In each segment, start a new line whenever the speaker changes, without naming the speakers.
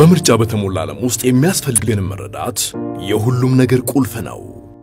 በምርጫ በተሞላ ዓለም ውስጥ የሚያስፈልገንን መረዳት የሁሉም ነገር ቁልፍ ነው።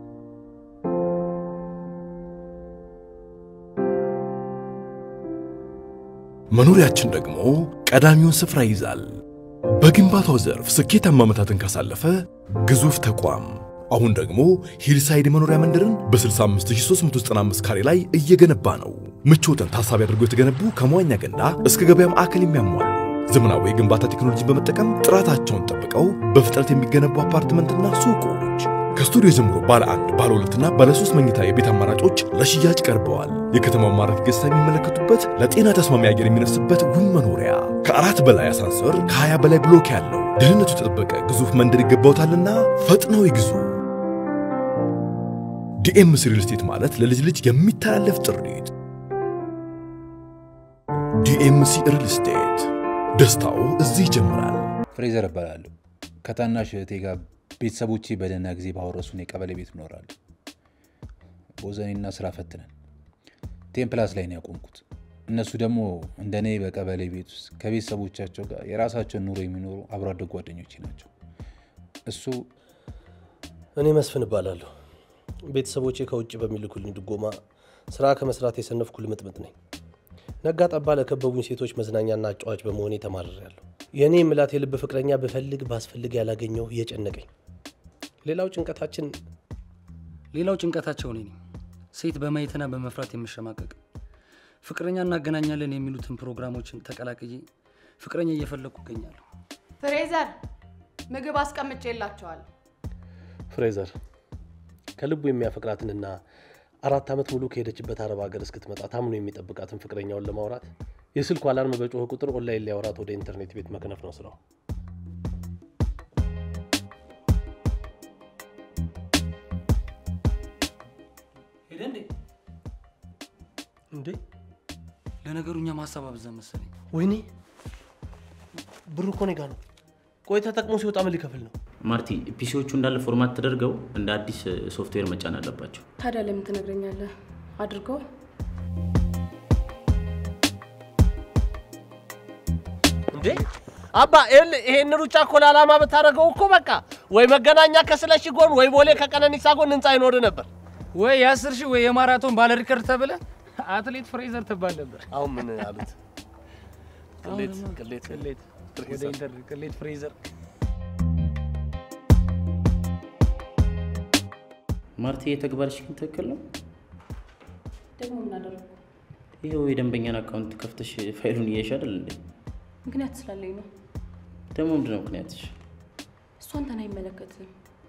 መኖሪያችን ደግሞ ቀዳሚውን ስፍራ ይይዛል። በግንባታው ዘርፍ ስኬታማ ዓመታትን ካሳለፈ ግዙፍ ተቋም አሁን ደግሞ ሂልሳይድ መኖሪያ መንደርን በ65395 ካሬ ላይ እየገነባ ነው። ምቾትን ታሳቢ አድርገው የተገነቡ ከመዋኛ ገንዳ እስከ ገበያ ማዕከል የሚያሟሉ ዘመናዊ የግንባታ ቴክኖሎጂን በመጠቀም ጥራታቸውን ጠብቀው በፍጥነት የሚገነቡ አፓርትመንትና ሱቆች ከስቱዲዮ ጀምሮ ባለ አንድ ባለ ሁለትና ባለ ሶስት መኝታ የቤት አማራጮች ለሽያጭ ቀርበዋል። የከተማው ማራኪ ገጽታ የሚመለከቱበት ለጤና ተስማሚ አየር የሚነፍስበት ውብ መኖሪያ ከአራት በላይ አሳንሰር ከ20 በላይ ብሎክ ያለው ደህንነቱ የተጠበቀ ግዙፍ መንደር ይገባውታልና ፈጥነው ይግዙ። ዲኤምሲ ሪል ስቴት ማለት ለልጅ ልጅ የሚተላለፍ ጥሪት። ዲኤምሲ ሪል ስቴት ደስታው እዚህ ይጀምራል።
ፍሬዘር እባላለሁ። ከታናሽ እህቴ ጋር ቤተሰቦቼ በደህና ጊዜ ባወረሱን የቀበሌ ቤት እኖራለሁ። ቦዘኔና ስራ ፈትነን ቴምፕላስ ላይ ነው ያቆምኩት። እነሱ ደግሞ እንደ እኔ በቀበሌ ቤት ውስጥ ከቤተሰቦቻቸው ጋር የራሳቸውን ኑሮ የሚኖሩ አብሮ አደግ ጓደኞቼ ናቸው። እሱ
እኔ መስፍን እባላለሁ። ቤተሰቦቼ ከውጭ በሚልኩልኝ ድጎማ ስራ ከመስራት የሰነፍኩ ልምጥምጥ ነኝ። ነጋ ጠባ ለከበቡኝ ሴቶች መዝናኛና አጫዋች በመሆኔ ተማርሬያለሁ። የእኔ ምላት የልብ ፍቅረኛ ብፈልግ ባስፈልግ ያላገኘው እየጨነቀኝ ሌላው ጭንቀታችን
ሌላው ጭንቀታቸው እኔ ነኝ። ሴት በማየትና በመፍራት የምሸማቀቅ ፍቅረኛ እናገናኛለን የሚሉትን ፕሮግራሞችን ተቀላቅዬ ፍቅረኛ እየፈለግኩ እገኛለሁ።
ፍሬዘር ምግብ አስቀምጬላቸዋል።
ፍሬዘር ከልቡ የሚያፈቅራትንና አራት ዓመት ሙሉ ከሄደችበት አረብ ሀገር እስክትመጣ ታምኖ የሚጠብቃትን ፍቅረኛውን ለማውራት የስልኩ አላርም በጮኸ ቁጥር ኦንላይን ሊያወራት ወደ ኢንተርኔት ቤት መክነፍ ነው ስራው።
ሄደ እንዴ?
እንዴ
ለነገሩ እኛ ማሰብ አበዛን መሰለኝ።
ወይኔ ብሩ እኮ እኔ ጋ ነው። ቆይ ተጠቅሞ ሲወጣ ምን ሊከፍል ነው?
ማርቲ ፒሲዎቹ እንዳለ ፎርማት ተደርገው እንደ አዲስ ሶፍትዌር መጫን አለባቸው።
ታዲያ ለምን ትነግረኛለህ? አድርገው።
እንዴ አባ ይኸውልህ፣ ይሄን ሩጫ እኮ ለዓላማ ብታደርገው እኮ በቃ ወይ መገናኛ ከስለሺ ጎን ወይ ቦሌ ከቀነኒሳ ጎን ህንፃ ይኖር ነበር።
ወይ የአስር ሺህ ወይ የማራቶን ባለ ሪከርድ ተብለ አትሌት ፍሬዘር ትባል ነበር።
አሁን ምን አሉት? ቅሌት
አሁንማ
ቅሌት
ቅሌት ወደ ኢንተርኔት ቅሌት ፍሬዘር
ማርቲ የተግባርሽ ግን ትክክል ነው።
ደግሞ ምን አደረግኩ?
ይኸው የደንበኛን አካውንት ከፍተሽ ፋይሉን እያየሽ አይደል እንዴ?
ምክንያት ስላለኝ ነው።
ደግሞ ምንድነው ምክንያትሽ?
እሱ አንተን አይመለከትም።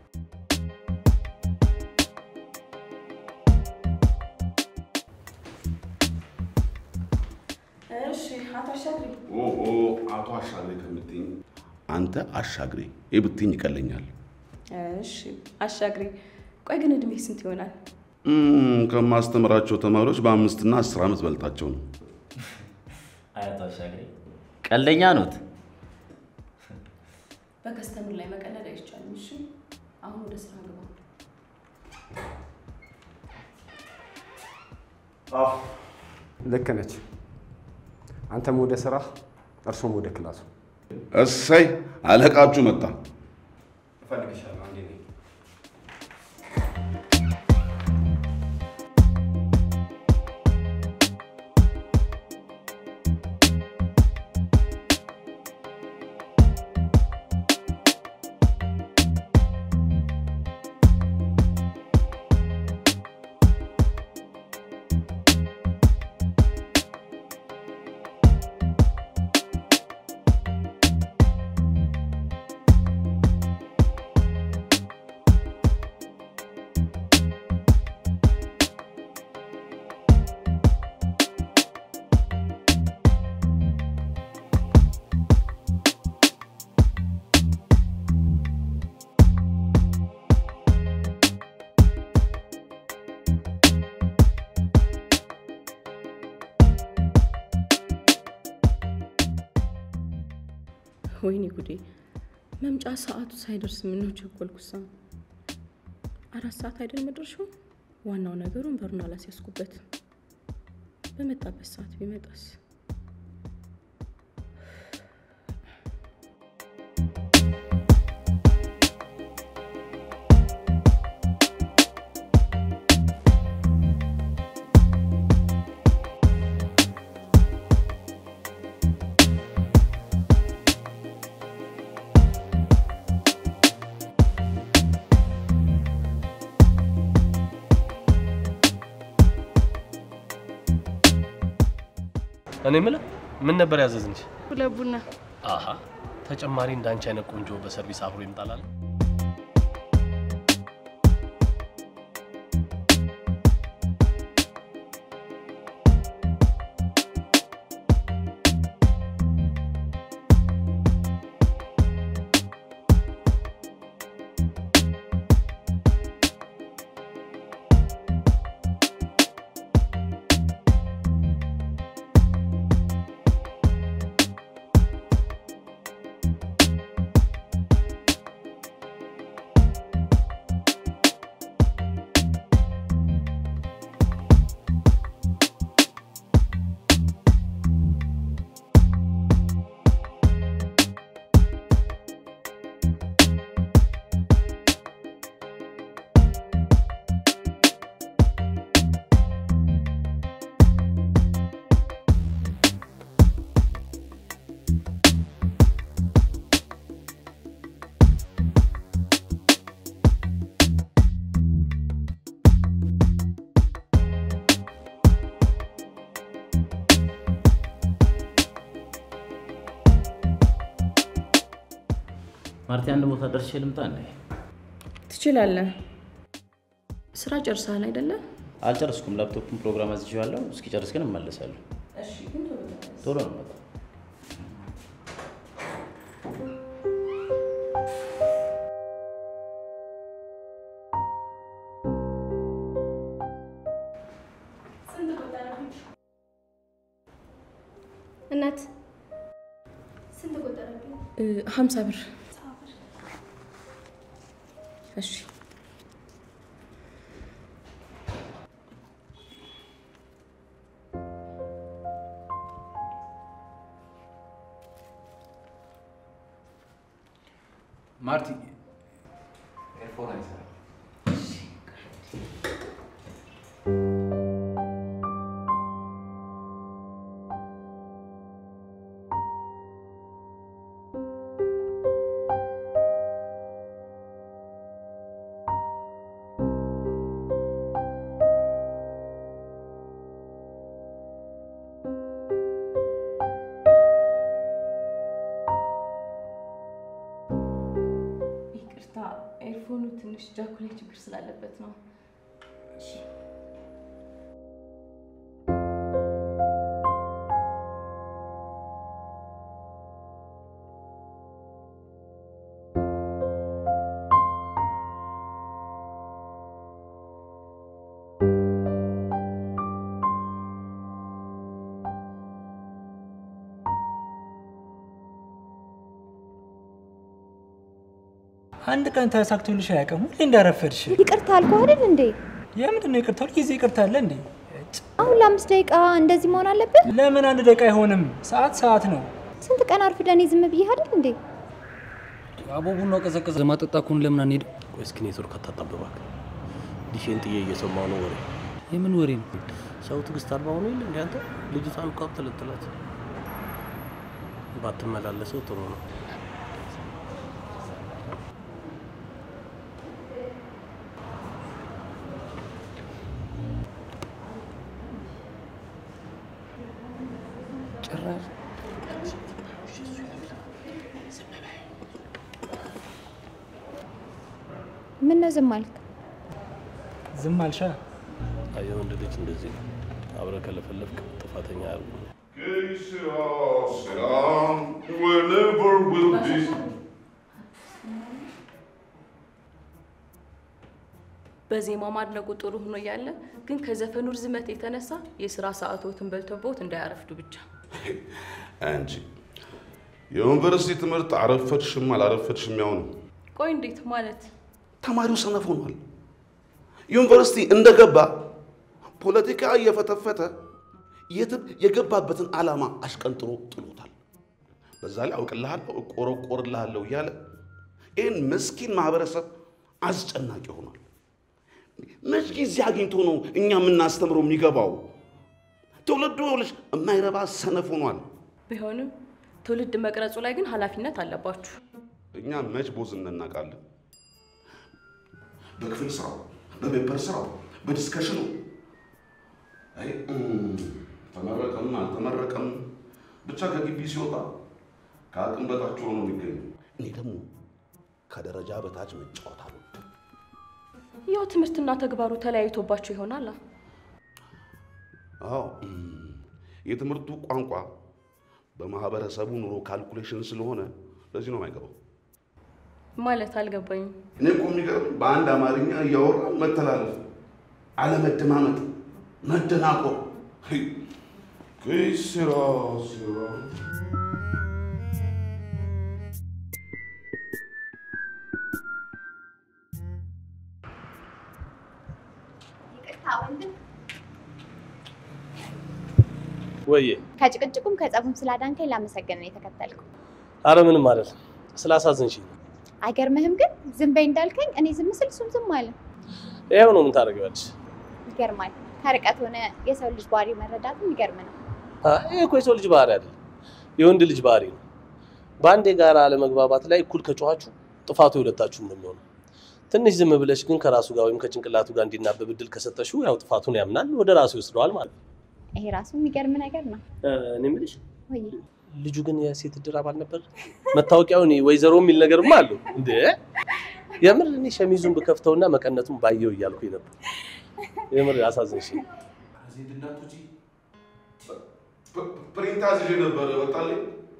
እሺ አቶ አሻግሪ
ኦኦ አቶ አሻግሬ ከምትኝ አንተ አሻግሬ ይህ ብትኝ ይቀለኛል።
እሺ አሻግሪ። ቆይ ግን እድሜ ስንት ይሆናል?
እም፣ ከማስተምራቸው ተማሪዎች በአምስትና አስር ዓመት በልጣቸው ነው።
አያቶ አሻግሬ ቀልደኛ ኖት።
በከስተምር ላይ መቀለድ አይቻልም። እሺ አሁን ወደ ስራ ግባ።
ልክ ነች። አንተም ወደ ስራ፣ እርሶም ወደ ክላሱ።
እሰይ አለቃችሁ መጣ።
እፈልግሻለሁ። አንዴ ነኝ።
ወይኔ ጉዴ! መምጫ ሰዓቱ ሳይደርስ ምነው ቸኮልኩሳ? አራት ሰዓት አይደል መድረሻው? ዋናው ነገሩን በሩን አላስያዝኩበት። በመጣበት ሰዓት ቢመጣስ?
እኔ የምልህ ምን ነበር ያዘዝንሽ?
ሁለት ቡና
አሀ ተጨማሪ እንዳንቺ አይነት ቆንጆ በሰርቪስ አብሮ ይምጣላል።
ማርቲ አንድ ቦታ ደርሼ ልምጣ እንዴ?
ትችላለህ። ስራ ጨርሰሃል አይደለ?
አልጨረስኩም። ላፕቶፕን ፕሮግራም አዝዤዋለሁ። እስኪጨርስ ግን እመለሳለሁ። ቶሎ ነው የምመጣው።
እናት ስንት ቆጠረብኝ?
ሀምሳ ብር። እሺ
ማርቲ ኤርፎን አይሰራም።
ይቅርታ፣ ኤርፎኑ ትንሽ ጃኩ ላይ ችግር ስላለበት ነው።
አንድ ቀን ተሳክቶልሽ አያውቅም። ሁሌ እንዳረፈድሽ።
ይቅርታ አልኩህ አይደል እንዴ?
የምንድን ነው ይቅርታ? ሁልጊዜ ይቅርታ አለ እንዴ?
አሁን ለአምስት ደቂቃ እንደዚህ መሆን አለብን?
ለምን አንድ ደቂቃ አይሆንም? ሰዓት ሰዓት ነው።
ስንት ቀን አርፍደን ዝም ብዬ አይደል እንዴ?
አቦ ቡናው ቀዘቀዘ። ለማጠጣ ከሆነ ለምን አንሄድም?
ቆይ እስኪ ኔትወርክ አታጣብባክ። ዲሼን ጥዬ እየሰማሁ ነው ወሬ።
የምን ወሬ ነው?
ሰው ትዕግስት አልባ ሆኖ የለ እንዲ አንተ ልጅቷን እኮ አብጠለጥላት። ባትመላለሰው ጥሩ ነው።
ጭራሽ
ምን ነው ዝም አልክ?
ዝም አልሻ።
አየህ ወንድ ልጅ እንደዚህ ነው። አብረህ ከለፈለፍክ ጥፋተኛ ያርጉ።
Whenever will be.
በዜማው ማድነቁ ጥሩ ሆኖ እያለ ግን ከዘፈኑ ርዝመት የተነሳ የስራ ሰዓቶትን በልተውት እንዳያረፍዱ ብቻ።
አንቺ የዩኒቨርሲቲ ትምህርት አረፈድሽም አላረፈድሽም ያው ነው።
ቆይ እንዴት ማለት?
ተማሪው ሰነፍ ሆኗል። ዩኒቨርሲቲ እንደገባ ፖለቲካ እየፈተፈተ የትም የገባበትን ዓላማ አሽቀንጥሮ ጥሎታል። በዛ ላይ አውቅልሃለሁ፣ እቆረቆርልሃለሁ እያለ ይህን ምስኪን ማህበረሰብ አስጨናቂ ሆኗል። መች ጊዜ አግኝቶ ነው እኛ የምናስተምረው የሚገባው? ትውልዱ ይኸውልሽ የማይረባ ሰነፍ ሆኗል።
ቢሆንም ትውልድ መቅረጹ ላይ ግን ኃላፊነት አለባችሁ።
እኛ መች ቦዝ እናውቃለን? በክፍል ስራው፣ በፔፐር ስራው፣ በዲስከሽኑ አይ፣ እም፣ ተመረቀም አልተመረቀም ብቻ ከግቢ ሲወጣ ከአቅም በታች ሆኖ ነው የሚገኘው። እኔ ደግሞ ከደረጃ በታች መጫወት አልወድም።
ያው ትምህርትና ተግባሩ ተለያይቶባቸው ይሆናል።
አዎ እም፣ የትምህርቱ ቋንቋ በማህበረሰቡ ኑሮ ካልኩሌሽን ስለሆነ ለዚህ ነው የማይገባው።
ማለት አልገባኝም።
እኔ እኮ የሚገርም በአንድ አማርኛ እያወራ መተላለፍ፣ አለመደማመጥ፣ መደናቆር ስራ ስራ
ይቅርታ ወንድም፣
ወዬ
ከጭቅጭቁም ከጸቡም ስላዳንከኝ ላመሰገን ነው የተከተልኩ።
አረ ምንም አይደለም፣ ስላሳዝንሽ
አይገርምህም ግን ዝም በይ እንዳልከኝ እኔ ዝም ስል እሱም ዝም አለ።
ይኸው ነው። ምን ታደርጊዋለሽ?
ይገርማል። ከርቀት ሆነ የሰው ልጅ ባህሪ መረዳትም ይገርም ነው።
አ፣ ይሄ እኮ የሰው ልጅ ባህሪ አይደለም፣ የወንድ ልጅ ባህሪ ነው። በአንድ የጋራ አለመግባባት ላይ እኩል ከጮኋችሁ ጥፋቱ የሁለታችሁም ነው የሚሆነው። ትንሽ ዝም ብለሽ ግን ከራሱ ጋር ወይም ከጭንቅላቱ ጋር እንዲናበብ እድል ከሰጠሽው ያው ጥፋቱን ያምናል፣ ወደ ራሱ ይወስደዋል ማለት ነው።
ይሄ ራሱ የሚገርም ነገር ነው።
እ፣ እኔ የምልሽ
ወይ
ልጁ ግን የሴት እድር አባል ነበር። መታወቂያውን ወይዘሮ የሚል ነገርማ አለው እንዴ? የምር እኔ ሸሚዙን ብከፍተውና መቀነቱን ባየው እያልኩኝ ነበር። የምር አሳዝንሽ።
ፕሪንት አዝዤ ነበር ወጣልኝ።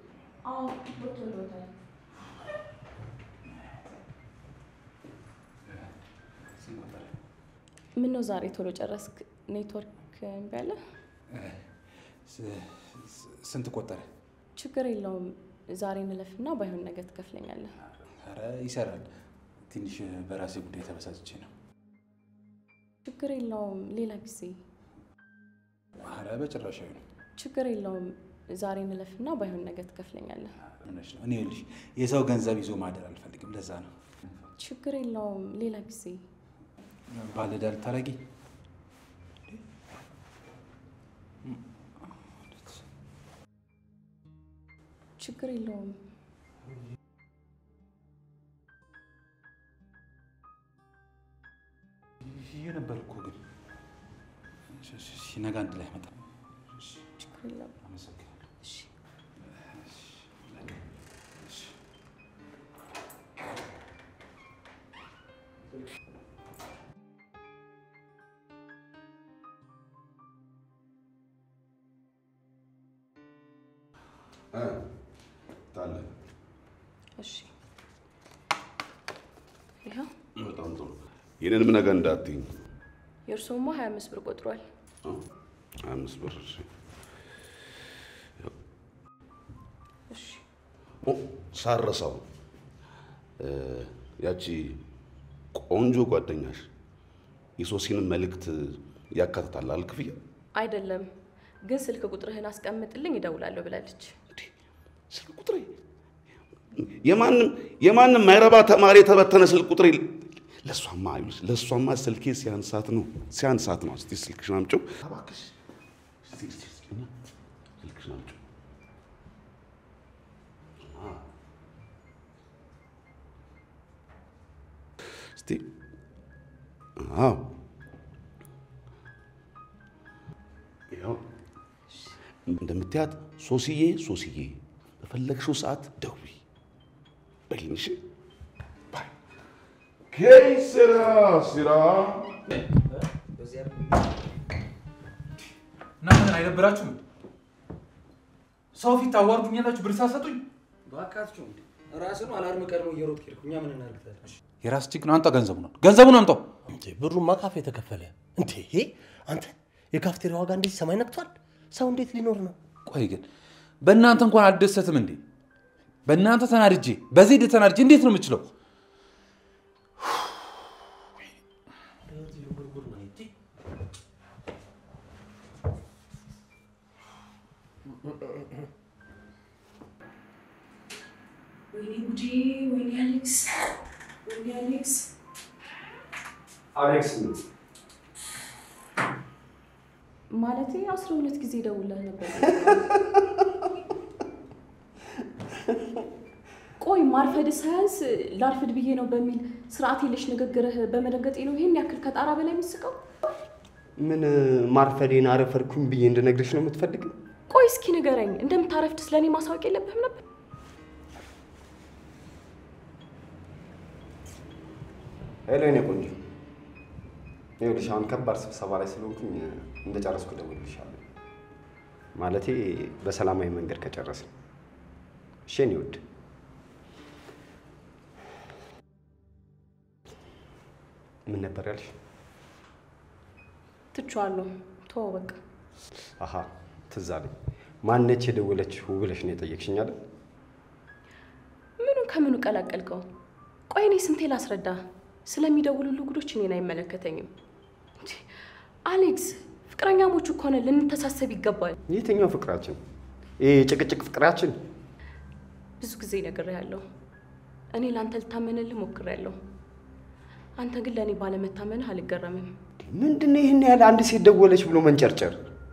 ምን ነው ዛሬ ቶሎ ጨረስክ? ኔትወርክ እምቢ አለ?
ስንት ቆጠረ?
ችግር የለውም። ዛሬ እንለፍና ባይሆን ነገ ትከፍለኛለህ።
ኧረ ይሰራል። ትንሽ በራሴ ጉዳይ ተበሳጭቼ ነው።
ችግር የለውም። ሌላ ጊዜ
ኧረ በጭራሽ አይሆንም።
ችግር የለውም። ዛሬ እንለፍና ባይሆን ነገ ትከፍለኛለህ።
እውነትሽ ነው። እኔ ይኸውልሽ የሰው ገንዘብ ይዞ ማደር አልፈልግም። ለዛ ነው
ችግር የለውም። ሌላ ጊዜ
ባለዕዳ ልታረጊ
ችግር የለውም።
ይሄ ነበር እኮ ግን ሲነጋ አንድ ላይ መጣ።
ችግር የለውም።
አመሰግናለሁ።
እሺ
እ፣ ታለ
እሺ። ይኸው
በጣም ጥሩ። የኔንም ነገር እንዳትይኝ።
የእርስዎማ ሀያ አምስት ብር ቆጥሯል።
ሀያ አምስት ብር እሺ።
እሺ
ኦ፣ ሳረሳው እ፣ ያቺ ቆንጆ ጓደኛሽ የሶሲንም መልእክት ያካትታል አይደል ክፍያ?
አይደለም ግን ስልክ ቁጥርህን አስቀምጥልኝ እደውላለሁ ብላለች።
ስልክ ቁጥሬ የማንም የማንም ማይረባ ተማሪ የተበተነ ስልክ ቁጥሬ ለእሷማ አይሉስ ለእሷማ ስልኬ ሲያንሳት ነው ሲያንሳት ነው። እስቲ ስልክሽን አምጪው እባክሽ። እስቲ እስቲ እስቲ እና ስልክሽን አምጪው። አ፣ እስቲ አዎ፣ ይኸው እንደምትያት ሶስዬ ሶስዬ በፈለግሽው ሰዓት ደውይ በይኝ። እሺ ባይ ኬይ ስራ ስራ
እናንተ አይደብራችሁም? ሰው ፊት ታዋርዱኛላችሁ ብር ሳሰጡኝ።
እባካችሁ እንዴ ራስን አላርም ቀድሞ እየሮጥክ ሄድኩ። እኛ ምን እናድርግ?
የራስ ችግር ነው። አንተ ገንዘቡን ገንዘቡን አምጣው።
እንዴ ብሩማ ካፌ የተከፈለ እንዴ አንተ የካፍቴሪያ ዋጋ እንደዚህ ሰማይ ነክቷል። ሰው እንዴት ሊኖር ነው?
ቆይ ግን በእናንተ እንኳን አልደሰትም እንዴ? በእናንተ ተናድጄ በዚህ ድ ተናድጄ እንዴት ነው የምችለው?
ወይኔ ጉዴ! ወይኔ አሌክስ! ወይኔ አሌክስ!
አሌክስ
ማለቴ አስራ ሁለት ጊዜ ደውለህ ነበር። ቆይ ማርፈድ ሳያንስ ላርፍድ ብዬ ነው በሚል ስርዓት የለሽ ንግግርህ በመደንገጤ ነው ይሄን ያክል ከጣራ በላይ የምትስቀው?
ምን ማርፈዴን አረፈድኩኝ ብዬ እንድነግርሽ ነው የምትፈልጊው?
ቆይ እስኪ ንገረኝ፣ እንደምታረፍድ ስለ እኔ ማሳወቅ የለብህም ነበር?
ሄሎ የኔ ቆንጆ፣ ይኸውልሽ አሁን ከባድ ስብሰባ ላይ ስለሆንኩኝ እንደጨረስኩ እደውልልሻለሁ። ማለቴ በሰላማዊ መንገድ ከጨረስን። እሺ የኔ ውድ። ምን ነበር ያልሽ?
ትቼዋለሁ። ተወው በቃ።
አሀ ትዝ አለኝ። ማነች የደወለችው ብለሽ ነው የጠየቅሽኝ አይደል?
ምኑን ከምኑ ቀላቀልከው? ቆይ እኔ ስንቴ ላስረዳ? ስለሚደውሉሉ ጉዶች እኔን አይመለከተኝም። እንዴ፣ አሌክስ ፍቅረኛሞቹ እኮ ነን፣ ልንተሳሰብ ይገባል።
የትኛው ፍቅራችን? ይሄ የጭቅጭቅ ፍቅራችን?
ብዙ ጊዜ ነግሬያለሁ። እኔ ለአንተ ልታመንልህ ሞክሬያለሁ። አንተ ግን ለእኔ ባለመታመንህ አልገረምም።
ምንድን ነው ይህን ያህል አንድ ሴት ደወለች ብሎ መንጨርጨር?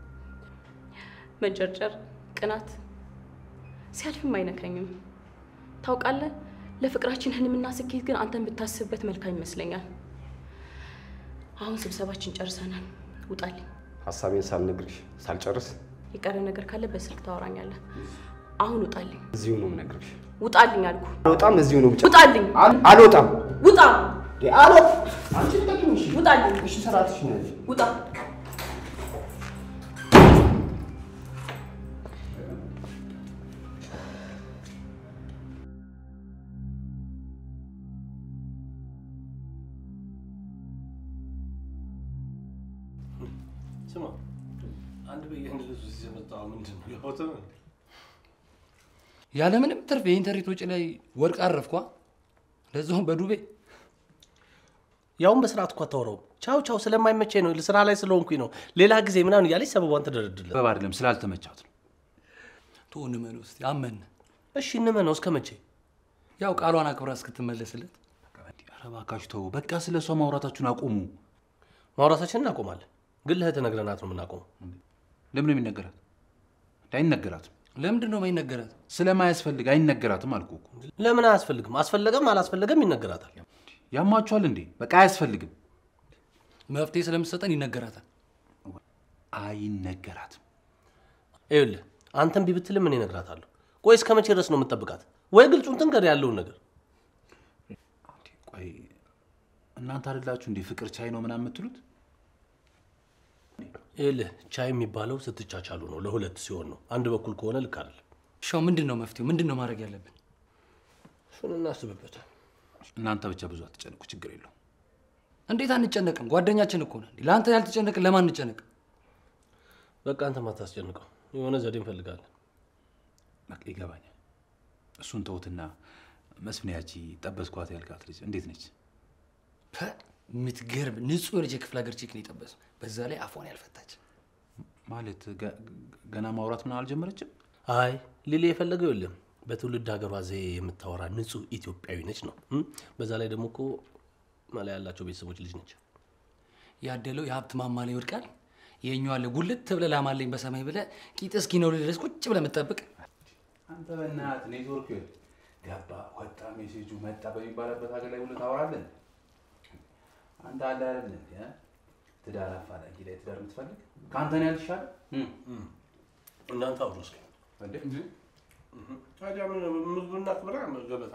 መንጨርጨር፣ ቅናት ሲያልፍም አይነካኝም። ታውቃለህ፣ ለፍቅራችን ህልምና ስኬት ግን አንተን ብታስብበት መልካም ይመስለኛል። አሁን ስብሰባችን ጨርሰናል። ውጣልኝ።
ሀሳቤን ሳልነግርሽ ሳልጨርስ
የቀረ ነገር ካለ በስልክ ታወራኛለህ። አሁን ውጣልኝ።
እዚሁ ነው የምነግርሽ።
ውጣልኝ አልኩ።
አልወጣም። እዚሁ ነው ብቻ።
ውጣልኝ።
አልወጣም።
ውጣ።
አሎ አንቺ ተቀምሽ።
ውጣልኝ።
እሺ ሰራትሽ ነው።
ውጣ።
ስማ አንድ በየአንድ ልብስ እዚህ የመጣው ምንድን ነው? ያወተ ነው
ያለምንም ትርፍ የኢንተርኔት ወጪ ላይ ወርቅ አረፍኳ። ለዛውም በዱቤ
ያውን በስርዓት እኮ አታወራውም። ቻው ቻው ስለማይመቸኝ ነው፣ ስራ ላይ ስለሆንኩኝ ነው፣ ሌላ ጊዜ ምናምን እያለች ሰበቧን ትደረድርለት።
በብ አይደለም ስላልተመቻት ነው።
ቶ እንመን ውስጥ አመን
እሺ እንመነው እስከ መቼ?
ያው ቃሏን አክብራ እስክትመለስለት።
ኧረ እባካችሁ ተው፣ በቃ ስለ እሷ ማውራታችሁን አቁሙ።
ማውራታችንን እናቆማለን፣ ግን ለእህት ነግረናት ነው የምናቆመው።
ለምን ነው የሚነገራት? አይነገራትም።
ለምንድን ነው የማይነገራት?
ስለማያስፈልግ አይነገራትም አልኩህ እኮ።
ለምን አያስፈልግም? አስፈለገም አላስፈለገም ይነገራታል።
ያማችኋል እንዴ? በቃ አያስፈልግም።
መፍትሄ ስለምትሰጠን ይነገራታል።
አይነገራትም።
ይኸውልህ አንተም ቢብትልም እኔ እነግራታለሁ። ቆይ እስከ መቼ ድረስ ነው የምጠብቃት? ወይ ግልጹን ትንገር ያለውን ነገር።
ቆይ እናንተ አይደላችሁ እንዴ ፍቅር ቻይ ነው ምናምን የምትሉት?
ይኸውልህ ቻይ የሚባለው ስትቻቻሉ ነው፣ ለሁለት ሲሆን ነው። አንድ በኩል ከሆነ ልክ አይደለም።
ሻው ምንድን ነው መፍትሄው? ምንድን ነው ማድረግ ያለብን?
እሱን እናስብበት።
እናንተ ብቻ ብዙ አትጨንቁ፣ ችግር የለው።
እንዴት አንጨነቅም? ጓደኛችን እኮ ነን። ለአንተ ያልተጨነቅን ለማን እንጨነቅ?
በቃ አንተ ማታስጨንቀው፣ የሆነ ዘዴ እንፈልጋለን።
በቃ ይገባኛል። እሱን ተውትና መስፍንያቺ ጠበስኳት ያልካት ልጅ እንዴት ነች?
የምትገርም ንጹህ ልጅ የክፍለ ሀገር ቼክ ነው የጠበሰው። በዛ ላይ አፏን ያልፈታች
ማለት ገ- ገና ማውራት ምን አልጀመረችም?
አይ ሊሊ የፈለገው የለም በትውልድ ሀገሯ ዘዬ የምታወራ ንጹህ ኢትዮጵያዊ ነች ነው። እም? በዛ ላይ ደግሞ እኮ መላ ያላቸው ቤተሰቦች ልጅ ነች።
ያደለው የሀብት ማማ ላይ ይወድቃል። የኛው አለ ጉልት ብለህ ላማለኝ በሰማይ ብለህ ቂጥ እስኪ ነው ድረስ ቁጭ ብለህ የምትጠብቅ
አንተ በእናትህ ኔትወርክ ገባ ወጣ ሜሴጁ መጣ በሚባልበት ሀገር ላይ ሁሉ ታወራለን። አንተ አለ አይደል እንዴ እ? ትዳር አፋላጊ ላይ ትዳር የምትፈልግ ከአንተ ነው ያልሻል።
እናንተ አብሮ እስኪ ታዲያ ምን ምግብና ክብራ ገበታ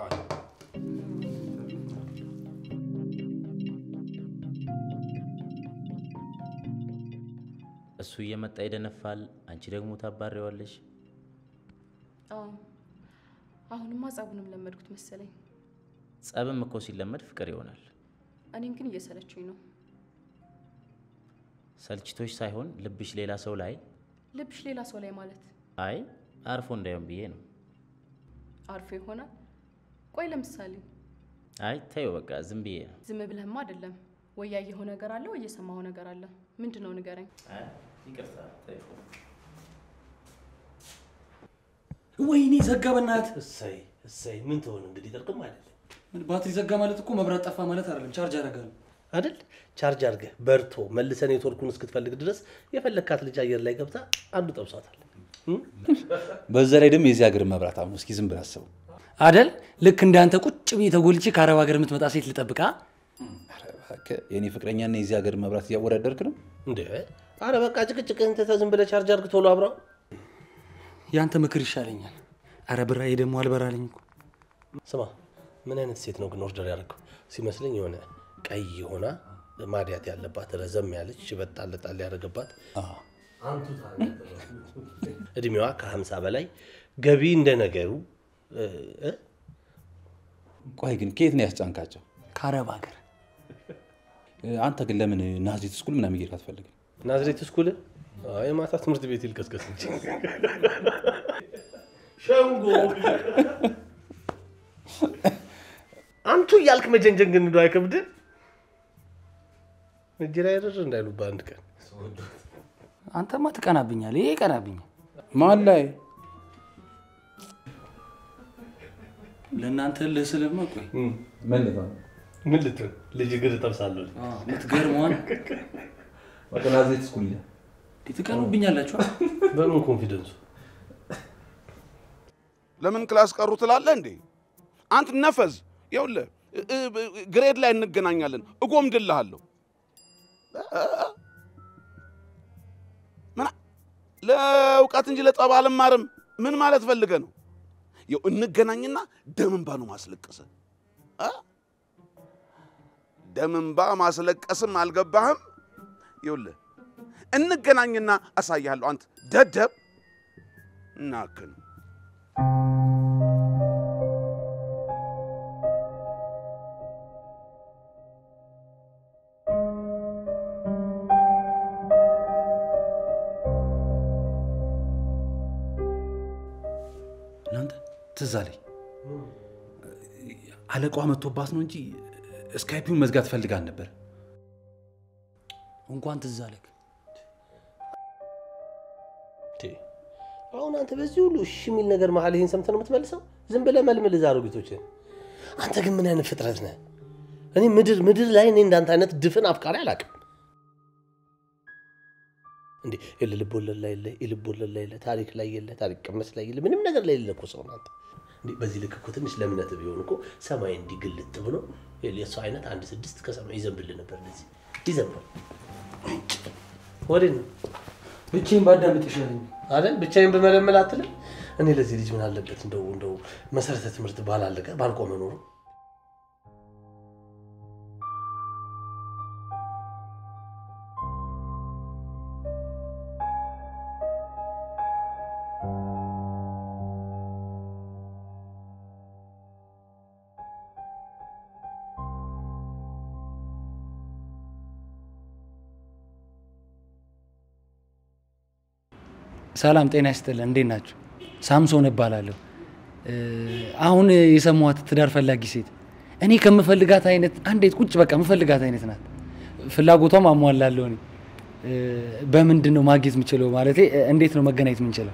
እሱ እየመጣ ይደነፋል፣ አንቺ ደግሞ ታባሪዋለሽ።
አዎ አሁንማ ጸቡንም ለመድኩት መሰለኝ።
ጸብም እኮ ሲለመድ ፍቅር ይሆናል።
እኔም ግን እየሰለችኝ ነው።
ሰልችቶች ሳይሆን ልብሽ ሌላ ሰው ላይ
ልብሽ ሌላ ሰው ላይ ማለት
አይ አርፎ እንዳይሆን ብዬ ነው።
አርፎ ይሆናል። ቆይ ለምሳሌ
አይ ተይው በቃ ዝም ብዬ ነው።
ዝም ብለህማ አይደለም ወይ ያየኸው ነገር አለ ወይ የሰማኸው ነገር አለ። ምንድን ነው ንገረኝ።
አይ ይቅርታ ተይው።
ወይኔ ዘጋ በእናትህ።
እሰይ እሰይ፣ ምን ትሆን እንግዲህ ጥርቅም አይደለም
ባትሪ ዘጋ ማለት እኮ መብራት ጠፋ ማለት አይደለም። ቻርጅ አደርጋለሁ
አይደል? ቻርጅ አድርገህ በርቶ መልሰ ኔትወርኩን እስክትፈልግ ድረስ የፈለግካት ልጅ አየር ላይ ገብታ አንዱ ጠብሷታል።
በዛ ላይ ደግሞ የዚህ ሀገር መብራት አሁን እስኪ ዝም ብለህ አስበው።
አደል? ልክ እንዳንተ ቁጭ ብዬ ተጎልቼ ከአረብ ሀገር የምትመጣ ሴት ልጠብቃ።
የእኔ ፍቅረኛና የዚህ ሀገር መብራት እያወዳደርክ ነው
እንዴ? አረ በቃ ጭቅጭቅህን ትተህ ዝም ብለህ ቻርጅ አድርግ ቶሎ አብራው።
ያንተ ምክር ይሻለኛል። አረ ብራዬ ደግሞ አልበራልኝ እኮ።
ስማ፣ ምን አይነት ሴት ነው ግን ኦርደር ያደረገው? ሲመስለኝ የሆነ ቀይ ሆና ማዲያት ያለባት ረዘም ያለች ሽበት ጣል ጣል ያደረገባት እድሜዋ ከሀምሳ በላይ ገቢ እንደ ነገሩ እ እ
ቆይ ግን ከየት ነው ያስጫንካቸው?
ከአረብ ሀገር።
አንተ ግን ለምን ናዝሬት ስኩል ምናምን እየሄድክ አትፈልግም?
ናዝሬት ስኩል የማታ ትምህርት ቤት ይልቀስቀስ እንጂ ሸንጎ አንቱ እያልክ መጀንጀን ግን እንደው አይከብድም? እጅ ላይ ርር እንዳይሉ በአንድ ቀን
አንተማ ትቀናብኛል። ይሄ ይቀናብኛል።
ማን ላይ
ለእናንተ ልስልማ ቆይ
ምን ልትሆን
ምን ልትሆን ልጅ እግር እጠብሳለሁ።
ምትገርመዋን
በቃ ናዝሬት ስኩል ሂድ።
ትቀኑብኛላችሁ።
በምን ኮንፊደንሱ
ለምን ክላስ ቀሩ ትላለህ እንዴ? አንተ ነፈዝ፣ ይኸውልህ እ- እ- ግሬድ ላይ እንገናኛለን፣ እጎምድልሃለሁ። ምን ለእውቀት እንጂ ለጠብ አልማርም። ምን ማለት ፈልገ ነው? ይኸው እንገናኝና ደም እንባ ነው ማስለቀሰ እ? ደም እንባ ማስለቀስም አልገባህም? ይኸውልህ እንገናኝና አሳያለሁ። አንተ ደደብ እናክን
እናንተ ትዝ አለኝ አለቃዋ መጥቶባት ነው እንጂ ስካይፒውን መዝጋት ፈልጋል ነበር።
እንኳን ትዝ አለክ።
አሁን አንተ በዚህ ሁሉ እሺ የሚል ነገር መሀል ይህን ሰምተህ ነው የምትመልሰው? ዝም ብለህ መልምል እዛ አሮጊቶችን። አንተ ግን ምን አይነት ፍጥረት ነህ? እኔ ምድር ምድር ላይ እኔ እንዳንተ አይነት ድፍን አፍቃሪ አላውቅም። እንዴ የልብ ወለድ ላይ የለ፣ የልብ ወለድ ላይ የለ፣ ታሪክ ላይ የለ፣ ታሪክ ቅመስ ላይ የለ፣ ምንም ነገር ላይ የለ እኮ ሰው ናት። እንዴ በዚህ ልክ እኮ ትንሽ ለእምነት ቢሆን እኮ ሰማይ እንዲህ ግልጥ ብሎ የእሱ አይነት አንድ ስድስት ከሰማይ ይዘንብል ነበር። እንደዚህ ይዘንባል። ወዴት ነው
ብቻዬን ባዳምጥ ይሻለኝ
አይደል? ብቻዬን ብመለመል አትልም? እኔ ለዚህ ልጅ ምን አለበት እንደው እንደው መሰረተ ትምህርት ባላለቀ ባልቆመ ኖሮ
ሰላም ጤና ይስጥልን። እንዴት ናችሁ? ሳምሶን እባላለሁ። እ፣ አሁን የሰማኋት ትዳር ፈላጊ ሴት እኔ ከምፈልጋት አይነት አንዴት ቁጭ በቃ የምፈልጋት አይነት ናት። ፍላጎቷም አሟላለሁ። እኔ እ፣ በምንድን ነው ማግኘት የምችለው? ማለት እንዴት ነው መገናኘት የምንችለው?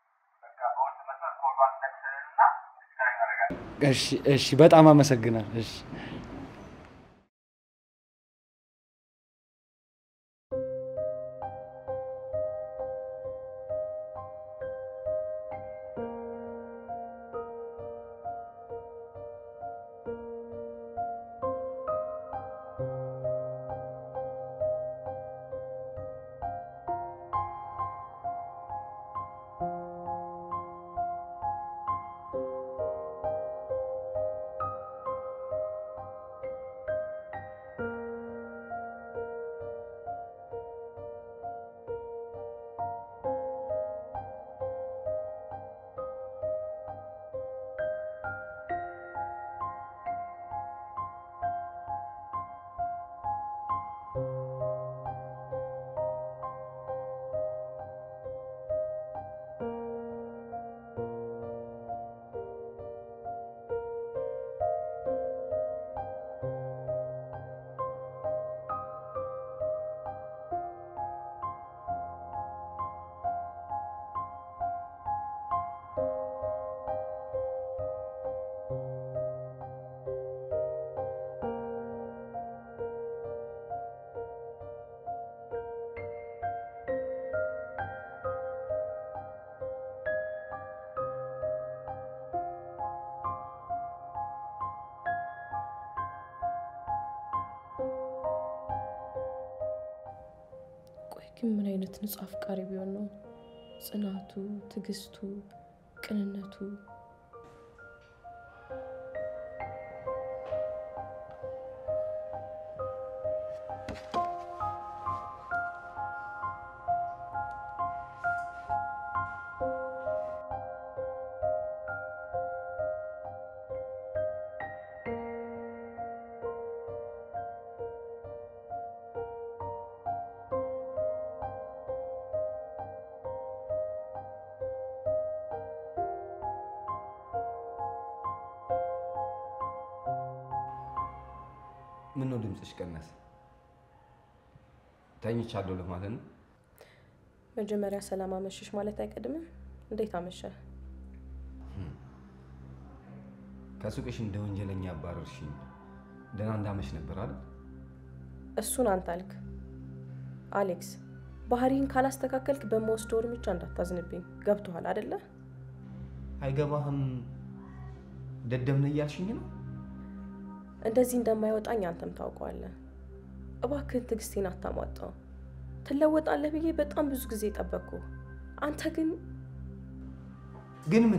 እሺ፣ እሺ፣ በጣም አመሰግናል። እሺ
ግን ምን አይነት ንጹህ አፍቃሪ ቢሆን ነው ጽናቱ፣ ትዕግስቱ፣ ቅንነቱ
ምን ነው ድምፅሽ ቀነሰ? ተኝቻለሁ ለማለት ነው?
መጀመሪያ ሰላም አመሸሽ ማለት አይቀድምም? እንዴት አመሸ?
ከሱቅሽ እንደ ወንጀለኛ አባረርሽኝ። ደህና እንዳመሽ ነበር አይደል?
እሱን አንተ አልክ። አሌክስ ባህሪህን ካላስተካከልክ በመወስደው እርምጃ እንዳታዝንብኝ። ገብቶሃል አደለ?
አይገባህም። ደደብ ነህ እያልሽኝ ነው?
እንደዚህ እንደማይወጣኝ አንተም ታውቀዋለህ። እባክህን ትዕግስቴን አታሟጣው። ትለወጣለህ ብዬ በጣም ብዙ ጊዜ ጠበቅኩ። አንተ ግን
ግን ምን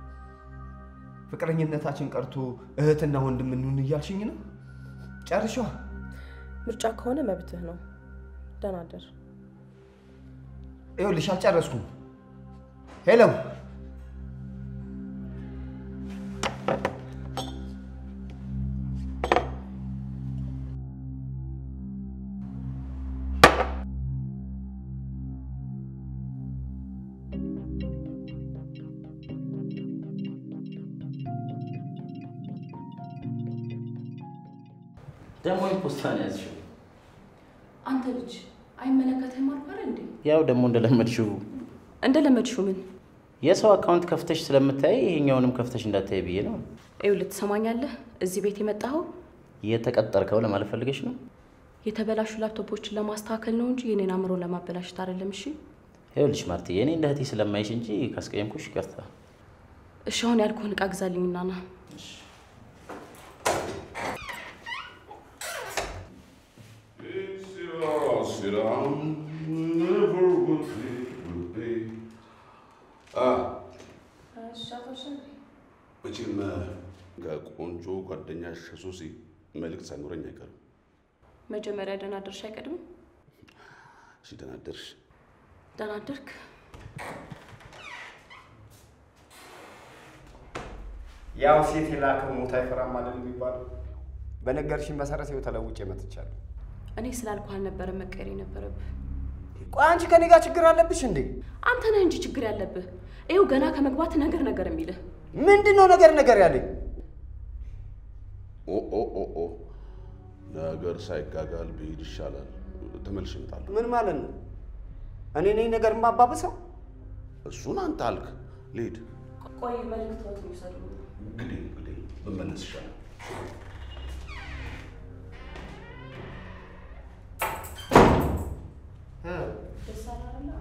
ፍቅረኝነታችን ቀርቶ እህትና ወንድም እንሁን እያልሽኝ ነው? ጨርሻ
ምርጫ ከሆነ መብትህ ነው። ደህና እደር።
ይኸውልሽ አልጨረስኩም። ሄሎ
ደግሞ ፖስታ ነው ያዝሽው።
አንተ ልጅ አይመለከትህም አልኳል እንዴ?
ያው ደግሞ እንደለመድሽው
እንደለመድሽው ምን
የሰው አካውንት ከፍተሽ ስለምታይ ይሄኛውንም ከፍተሽ እንዳታይ ብዬ ነው።
ይኸውልህ፣ ትሰማኛለህ? እዚህ ቤት የመጣኸው
የተቀጠርከው ለማለት ፈልገሽ ነው?
የተበላሹ ላፕቶፖችን ለማስተካከል ነው እንጂ የኔን አእምሮ ለማበላሸት አይደለም። እሺ
ይኸውልሽ ማርትዬ፣ እኔ እንደ እህቴ ስለማይሽ እንጂ ካስቀየምኩሽ ይቅርታ።
እሺ፣ አሁን ያልኩህን እቃ ግዛልኝና ና።
መቼም ከቆንጆ ጓደኛሽ ከሶሲ መልእክት ሳይኖረኝ አይቀርም።
መጀመሪያ ደህና አደርሽ አይቀድምም?
እሺ፣ ደህና አደርሽ።
ደህና አደርክ?
ያው ሴት የላከው ሞት አይፈራም አይደል የሚባለው? በነገርሽኝ መሰረት ይኸው ተለውጬ መጥቻለሁ።
እኔ ስላልኩ አልነበረም መቀየር የነበረብህ።
ቆይ አንቺ ከኔ ጋር ችግር አለብሽ እንዴ?
አንተ ነህ እንጂ ችግር ያለብህ። ይኸው ገና ከመግባት ነገር ነገር የሚልህ
ምንድን ነው ነገር ነገር ያለኝ?
ኦ ኦ ኦ ኦ ነገር ሳይጋጋል ብሄድ ይሻላል። ተመልሼ እመጣለሁ።
ምን ማለት ነው? እኔ ነኝ ነገር የማባብሰው?
እሱን አንተ አልክ። ልሂድ
ቆይ መልዕክት ይውሰዱ።
እንግዲህ እንግዲህ ብመለስ ይሻላል።
ደስ አለ አይደለ?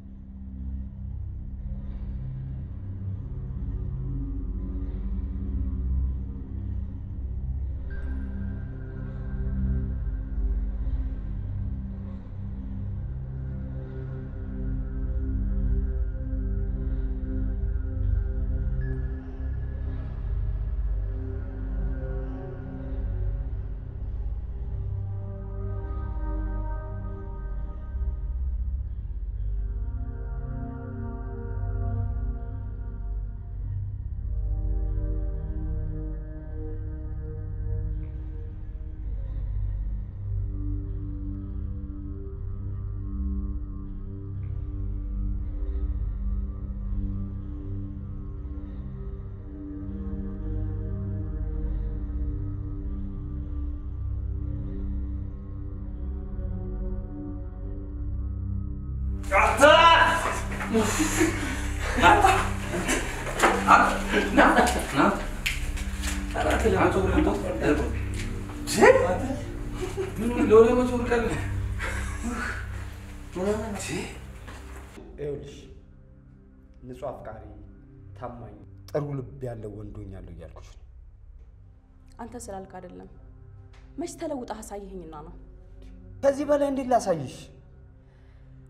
ይኸውልሽ ንጹህ አፍቃሪ፣ ታማኝ፣ ጥሩ ልብ ያለው ወንዶኛለሁ እያልኩሽ ነው።
አንተ ስላልክ አይደለም። መች ተለውጠህ አሳየኸኝና ነው።
ከዚህ በላይ እንዴት ላሳይሽ?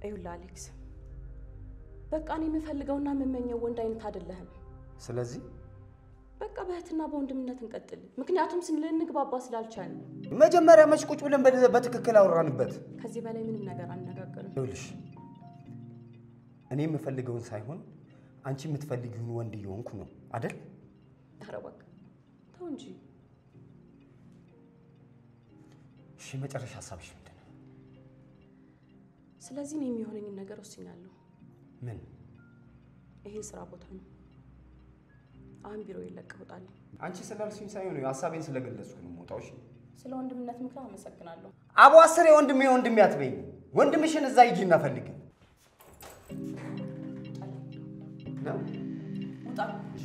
ይኸውልህ አሌክስ፣ በቃ እኔ የምፈልገውና የምመኘው ወንድ አይነት አይደለህም።
ስለዚህ
በቃ በእህትና በወንድምነት እንቀጥል። ምክንያቱም ስንልንግባባ ስላልቻልን
መጀመሪያ መች ቁጭ ብለን በደ- በትክክል አወራንበት።
ከዚህ በላይ ምንም ነገር አነጋገርም።
ይኸውልሽ እኔ የምፈልገውን ሳይሆን አንቺ የምትፈልጊውን ወንድ እየሆንኩ ነው አደል?
ኧረ እባክህ ተው እንጂ።
እሺ መጨረሻ ሀሳብሽ ምንድን ነው?
ስለዚህ እኔ የሚሆነኝን ነገር ወስኛለሁ።
ምን?
ይሄ ስራ ቦታ ነው። አሁን ቢሮ ይለቀውጣል።
አንቺ ስላልሽኝ ሳይሆን ሀሳቤን ስለገለጽኩ ነው የምወጣው። እሺ
ስለ ወንድምነት ምክር አመሰግናለሁ።
አቦ አስር የወንድሜ ወንድሜ አትበይኝ። ወንድምሽን እዛ ሂጂና ፈልጊ ነው
ውጣ።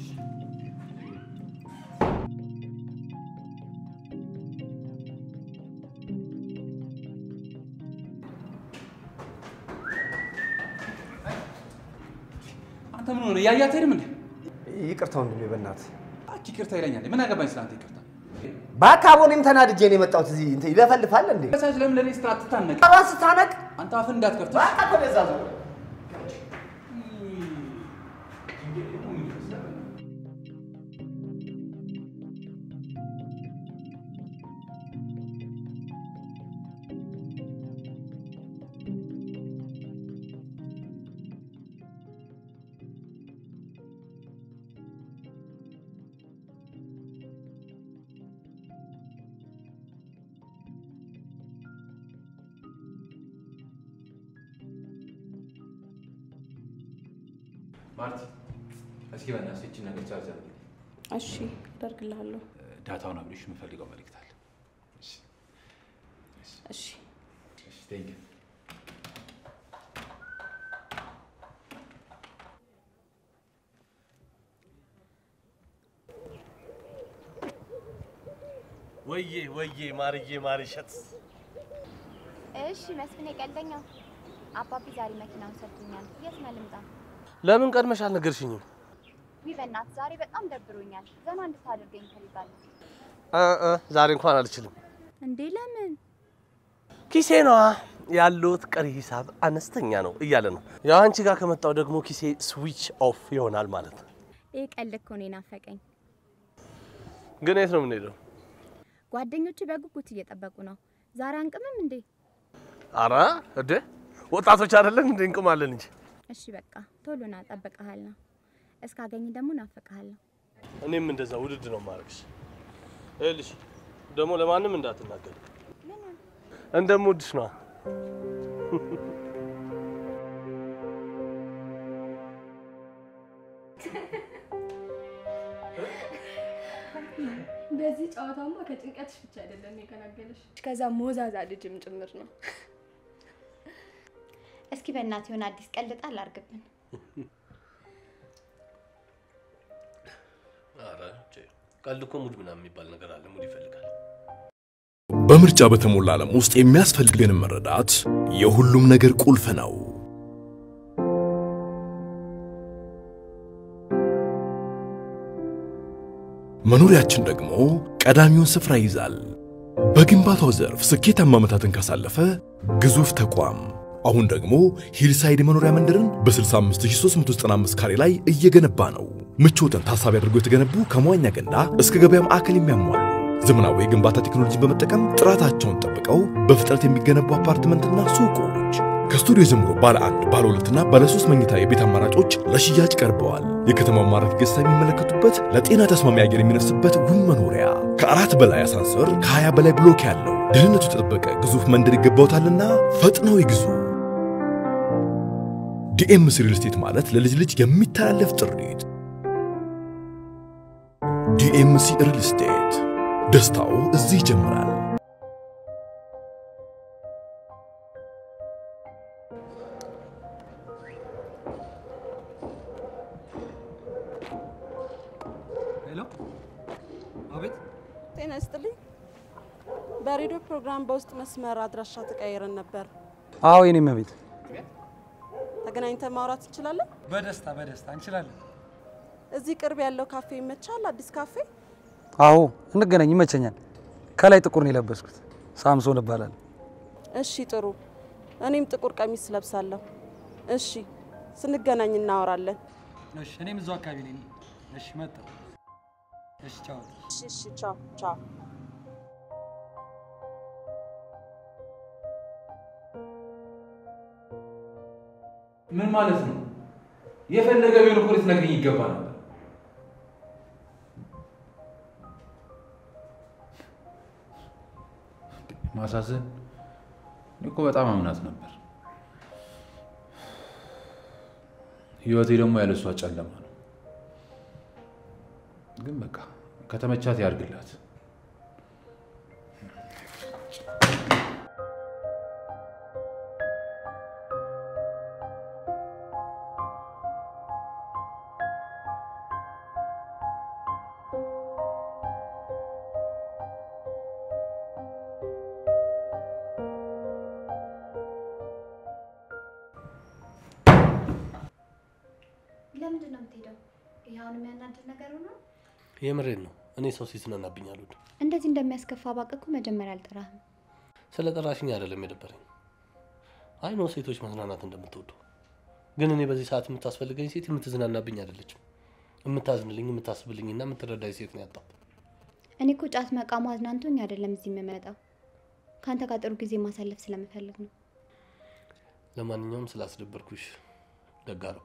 አንተ ምን ሆነ? እያያት ሄድም እንዴ?
ይቅርታ ወንድሜ፣ በእናትህ
አቺ ይቅርታ ይለኛል። ምን አገባኝ ስለአንተ ይቅርታ።
እባክህ አቦ፣ እኔም ተናድጄ ነው የመጣሁት። እዚህ እንትን ይለፈልፋል እንዴ?
ከሳች ለምን ለኔ ስትራ ትታነቅ?
አባን ስታነቅ
አንተ አፍን እንዳትከፍት።
እባክህ ወደዛ ዞር።
ማርቲ እስኪ በእናትሽ ይህችን ነገር ቻርጅ አድርጊ።
እሺ አደርግልሃለሁ።
ዳታውን አብሬሽ የምፈልገው መልእክት አለ።
እሺ
እሺ፣ ቴንክ ዩ።
ወዬ ወዬ ማርዬ ማርሸት
እሺ መስፍኔ ቀልደኛው፣ አባቢ ዛሬ መኪናውን ሰጥቶኛል። የት ነው ልምጣ?
ለምን ቀድመሽ አልነገርሽኝም?
ዊ በእናትህ ዛሬ በጣም ደብሮኛል። ዘና እንድታደርገኝ እፈልጋለሁ።
እ እ ዛሬ እንኳን አልችልም።
እንዴ ለምን?
ኪሴ ነዋ ያሉት ቀሪ ሂሳብ አነስተኛ ነው እያለ ነው። ያው አንቺ ጋር ከመጣው ደግሞ ኪሴ ስዊች ኦፍ ይሆናል ማለት ነው።
ይህ ቀልድ እኮ ነው የናፈቀኝ።
ግን የት ነው የምንሄደው?
ጓደኞቹ በጉጉት እየጠበቁ ነው። ዛሬ አንቅምም እንዴ?
አረ እዴ ወጣቶች አይደለን እንዴ? እንቅማለን እንጂ።
እሺ በቃ ቶሎ ና፣ እጠብቅሃለሁ። እስካገኝ ደግሞ ናፍቅሃለሁ።
እኔም እንደዛ ውድድ ነው ማድረግሽ። ይኸውልሽ ደግሞ ለማንም እንዳትናገር እንደምወድሽ ነዋ።
በዚህ ጨዋታማ ከጭንቀትሽ ብቻ አይደለም የገላገለሽ፣ ከዛ ሞዛዛ ልጅም ጭምር ነው።
እስኪ በእናትህ የሆነ አዲስ ቀልድ ጣል አድርግብን።
ኧረ ቀልድ እኮ ሙድ ምናምን የሚባል ነገር አለ። ሙድ ይፈልጋል።
በምርጫ በተሞላ ዓለም ውስጥ የሚያስፈልገንን መረዳት የሁሉም ነገር ቁልፍ ነው። መኖሪያችን ደግሞ ቀዳሚውን ስፍራ ይይዛል። በግንባታው ዘርፍ ስኬታማ ዓመታትን ካሳለፈ ግዙፍ ተቋም አሁን ደግሞ ሂልሳይድ መኖሪያ መንደርን በ65395 ካሬ ላይ እየገነባ ነው። ምቾትን ታሳቢ አድርጎ የተገነቡ ከመዋኛ ገንዳ እስከ ገበያ ማዕከል የሚያሟሉ ዘመናዊ የግንባታ ቴክኖሎጂን በመጠቀም ጥራታቸውን ጠብቀው በፍጥነት የሚገነቡ አፓርትመንትና ሱቆች ከስቱዲዮ ጀምሮ ባለ አንድ ባለ ሁለትና ባለ ሶስት መኝታ የቤት አማራጮች ለሽያጭ ቀርበዋል። የከተማው ማራኪ ገጽታ የሚመለከቱበት ለጤና ተስማሚ አየር የሚነፍስበት ውብ መኖሪያ ከአራት በላይ አሳንሰር ከሀያ በላይ ብሎክ ያለው ደህንነቱ የተጠበቀ ግዙፍ መንደር ይገባውታልና ፈጥነው ይግዙ። ዲኤምሲ ሪል ስቴት ማለት ለልጅ ልጅ የሚተላለፍ ጥሪት። ዲኤምሲ ሪል ስቴት ደስታው እዚህ ይጀምራል።
ሄሎ፣ አቤት።
ጤና ይስጥልኝ። በሬዲዮ ፕሮግራም በውስጥ መስመር አድራሻ ተቀያይረን ነበር።
አዎ የኔም ቤት
ተገናኝተን ማውራት እንችላለን?
በደስታ በደስታ እንችላለን።
እዚህ ቅርብ ያለው ካፌ ይመቻል? አዲስ ካፌ?
አዎ እንገናኝ፣ ይመቸኛል። ከላይ ጥቁር ነው የለበስኩት። ሳምሶን እባላለሁ።
እሺ ጥሩ። እኔም ጥቁር ቀሚስ ለብሳለሁ። እሺ፣ ስንገናኝ እናወራለን።
እሺ፣ እኔም እዛው አካባቢ ነኝ። እሺ፣ መጣሁ። እሺ፣ ቻው።
እሺ፣ እሺ፣ ቻው ቻው።
ምን ማለት ነው? የፈለገ ቢሆን እኮ ልትነግሪኝ ይገባ ነበር። ማሳዘን እኔ እኮ በጣም አምናት ነበር። ህይወቴ ደግሞ ያለሷ ጨለማ ነው። ግን በቃ ከተመቻት ያርግላት።
ለምንድን ነው የምትሄደው? ይህ አሁን የሚያናድድ ነገር ሆኖ
የምሬን ነው። እኔ ሰው ሲዝናናብኝ አልወድም።
እንደዚህ እንደሚያስከፋ ባውቅ እኮ መጀመሪያ አልጠራህም።
ስለ ጠራሽኝ አይደለም የደበረኝ። አይ ነው ሴቶች መዝናናት እንደምትወዱ፣ ግን እኔ በዚህ ሰዓት የምታስፈልገኝ ሴት የምትዝናናብኝ አይደለችም። የምታዝንልኝ፣ የምታስብልኝና የምትረዳኝ ሴት ነው ያጣው።
እኔ እኮ ጫት መቃሙ አዝናንቶኝ አይደለም እዚህ የምመጣው፣ ከአንተ ጋር ጥሩ ጊዜ ማሳለፍ ስለምፈልግ ነው።
ለማንኛውም ስላስደበርኩሽ ደግ አደረኩ።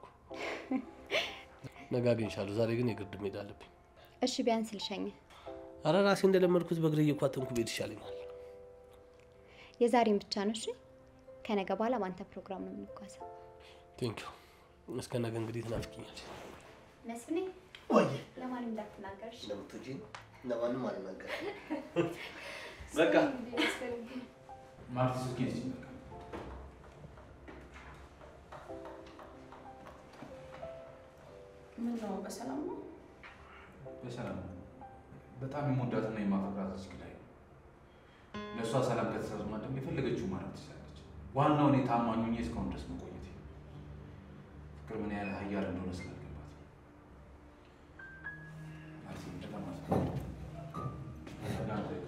ነገ አገኝሻለሁ። ዛሬ ግን የግድ መሄድ አለብኝ።
እሺ ቢያንስ ልሸኝህ።
አረ ራሴ እንደለመድኩት በእግሬ እየኳተንኩ ቤት ይሻለኛል።
የዛሬን ብቻ ነው እሺ። ከነገ በኋላ በአንተ ፕሮግራም ነው የምንጓዘው።
ቴንኪዩ። እስከ ነገ እንግዲህ ትናፍቅኛለሽ።
መስፍኔ
ወይ
ለማንም እንዳትናገር እሺ?
እንደምትወጂ ለማንም አልናገር።
በቃ ማርቲ ስልኬን ስጪኝ በቃ።
ምን ነው በሰላም ነው?
በሰላም ነው። በጣም የምወዳትና የማፈቅራት እዚህ ላይ ነው። ለእሷ ሰላም ከተሰማ ደግሞ የፈለገችው ማድረግ ትችላለች። ዋናው እኔ ታማኝ ሆኜ እስካሁን ድረስ መቆየት ፍቅር ምን ያህል ኃያል እንደሆነ ስላልገባት ማርቲ እንደለማለት ነው። ሰላም ላይ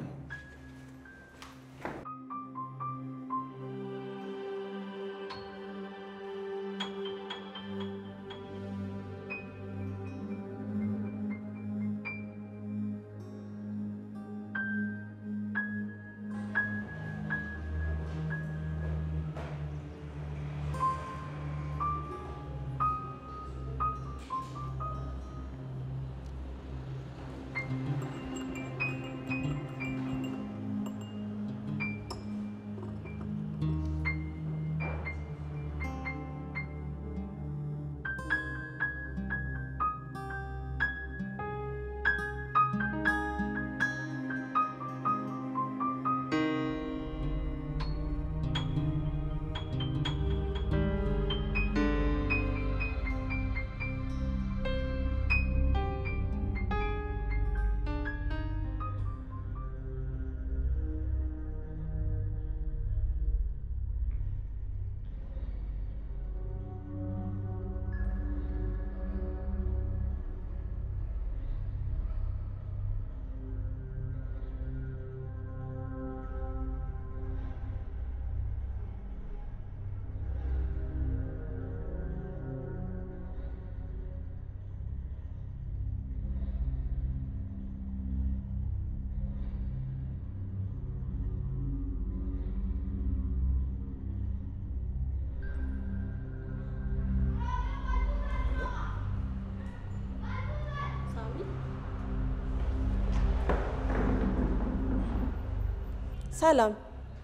ሰላም፣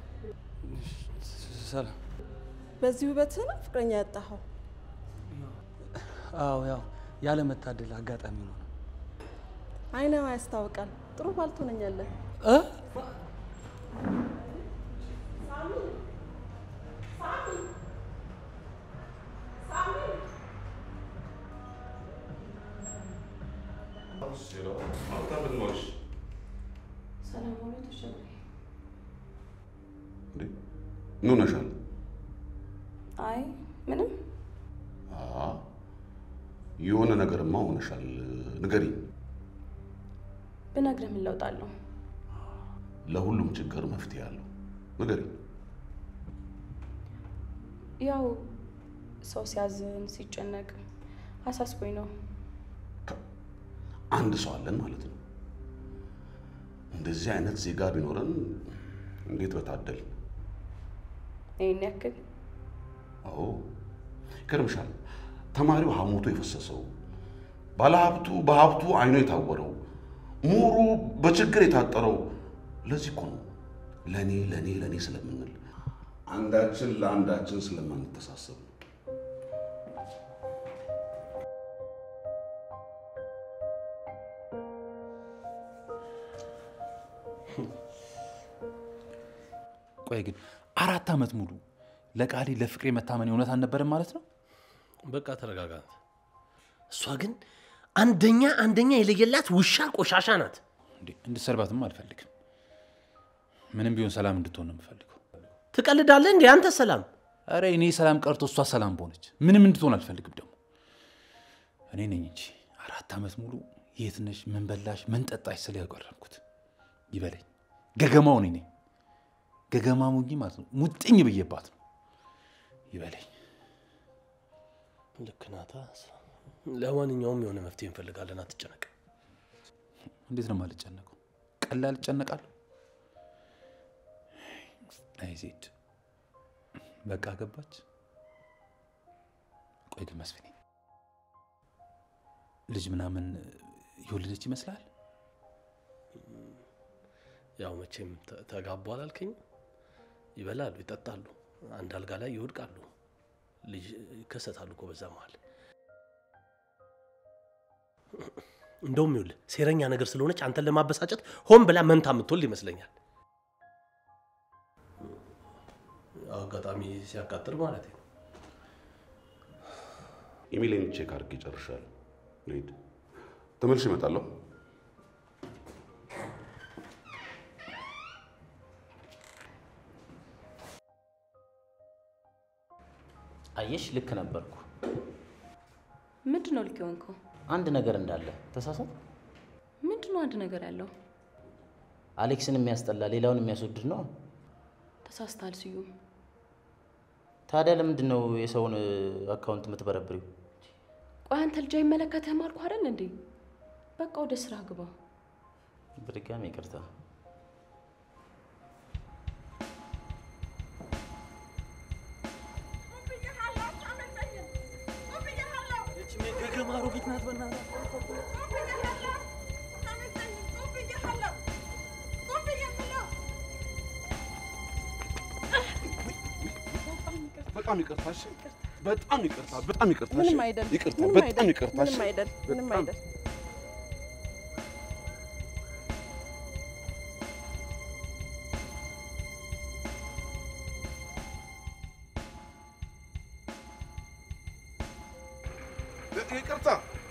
ሰላም።
በዚህ ውበትህ ነው ፍቅረኛ ያጣኸው?
አዎ፣ ያው ያለ መታደል አጋጣሚ ነው።
አይነዋ ያስታውቃል። ጥሩ ባል ትሆነኛለህ።
እ?
ሰላም ሆኖ ተሸግሬ
ምን ሆነሻል?
አይ ምንም
አ የሆነ ነገርማ ሆነሻል። ንገሪኝ።
ብነግርህ ምን ለውጥ አለው?
ለሁሉም ችግር መፍትሄ አለው። ንገሪኝ።
ያው ሰው ሲያዝን ሲጨነቅ አሳስቦኝ ነው።
አንድ ሰው አለን ማለት ነው። እንደዚህ አይነት ዜጋ ቢኖረን እንዴት በታደል።
ይህን ያክል
አዎ ይገርምሻል። ተማሪው ሐሞቱ የፈሰሰው፣ ባለሀብቱ በሀብቱ አይኑ የታወረው፣ ምሁሩ በችግር የታጠረው ለዚህ እኮ ነው። ለእኔ ለእኔ ለእኔ ስለምንል አንዳችን ለአንዳችን ስለማንተሳሰብ ነው።
ቆይ ግን አራት ዓመት ሙሉ ለቃሌ ለፍቅሬ መታመን እውነት አልነበረም ማለት ነው?
በቃ ተረጋጋት። እሷ ግን አንደኛ አንደኛ የለየላት ውሻ ቆሻሻ ናት።
እንዴ እንድሰርባትም አልፈልግም። ምንም ቢሆን ሰላም እንድትሆን ነው የምፈልገው።
ትቀልዳለህ እንዴ አንተ? ሰላም
አረ እኔ ሰላም ቀርቶ እሷ ሰላም በሆነች ምንም እንድትሆን አልፈልግም። ደግሞ እኔ ነኝ እንጂ አራት ዓመት ሙሉ የት ነሽ፣ ምን በላሽ፣ ምን ጠጣሽ ስለ ያቀረብኩት ይበለኝ። ገገማው እኔ ነኝ። ገገማ ሙኝ ማለት ነው። ሙጥኝ ብዬባት ነው ይበለኝ።
ልክ ናታ። ለማንኛውም የሆነ መፍትሄ እንፈልጋለን፣ አትጨነቅ።
እንዴት ነው የማልጨነቀው? ቀላል እጨነቃለሁ። አይ ዜድ በቃ ገባች። ቆይ ግን መስፍኔ ልጅ ምናምን የወለደች ይመስላል?
ያው መቼም ተ- ተጋቡ አላልከኝ? ይበላሉ፣ ይጠጣሉ፣ አንድ አልጋ ላይ ይወድቃሉ፣ ልጅ ይከሰታሉ እኮ በዛ መሀል። እንደውም ይኸውልህ ሴረኛ ነገር ስለሆነች አንተን ለማበሳጨት ሆን ብላ መንታ የምትወልድ ይመስለኛል። አጋጣሚ ሲያቃጥል ማለት ነው።
ኢሜይሌን ቼክ አድርጌ ጨርሻለሁ። ልሂድ፣ ተመልሼ እመጣለሁ።
አየሽ፣ ልክ ነበርኩ።
ምንድን ነው ልክ የሆንከው?
አንድ ነገር እንዳለ ተሳሳት።
ምንድን ነው አንድ ነገር ያለው?
አሌክስን የሚያስጠላ ሌላውን የሚያስወድድ ነው።
ተሳስተሃል ስዩም።
ታዲያ ለምንድን ነው የሰውን አካውንት የምትበረብሪው?
ቆይ አንተ ልጅ አይመለከትህም አልኩህ አይደል እንዴ? በቃ ወደ ስራ ግባ።
በድጋሚ ይቅርታ።
ገገማ አሮጊት ናት በእናትህ።
በጣም ይቅርታ። እሺ፣ በጣም ይቅርታ። በጣም ይቅርታ። እሺ፣
ምንም አይደል፣
ይቅርታ።
ምንም
በጣም
አይደል፣
ይቅርታ።
ምንም
እሺ፣
አይደል፣ ምንም
በጣም
አይደል።
ይቅርታ።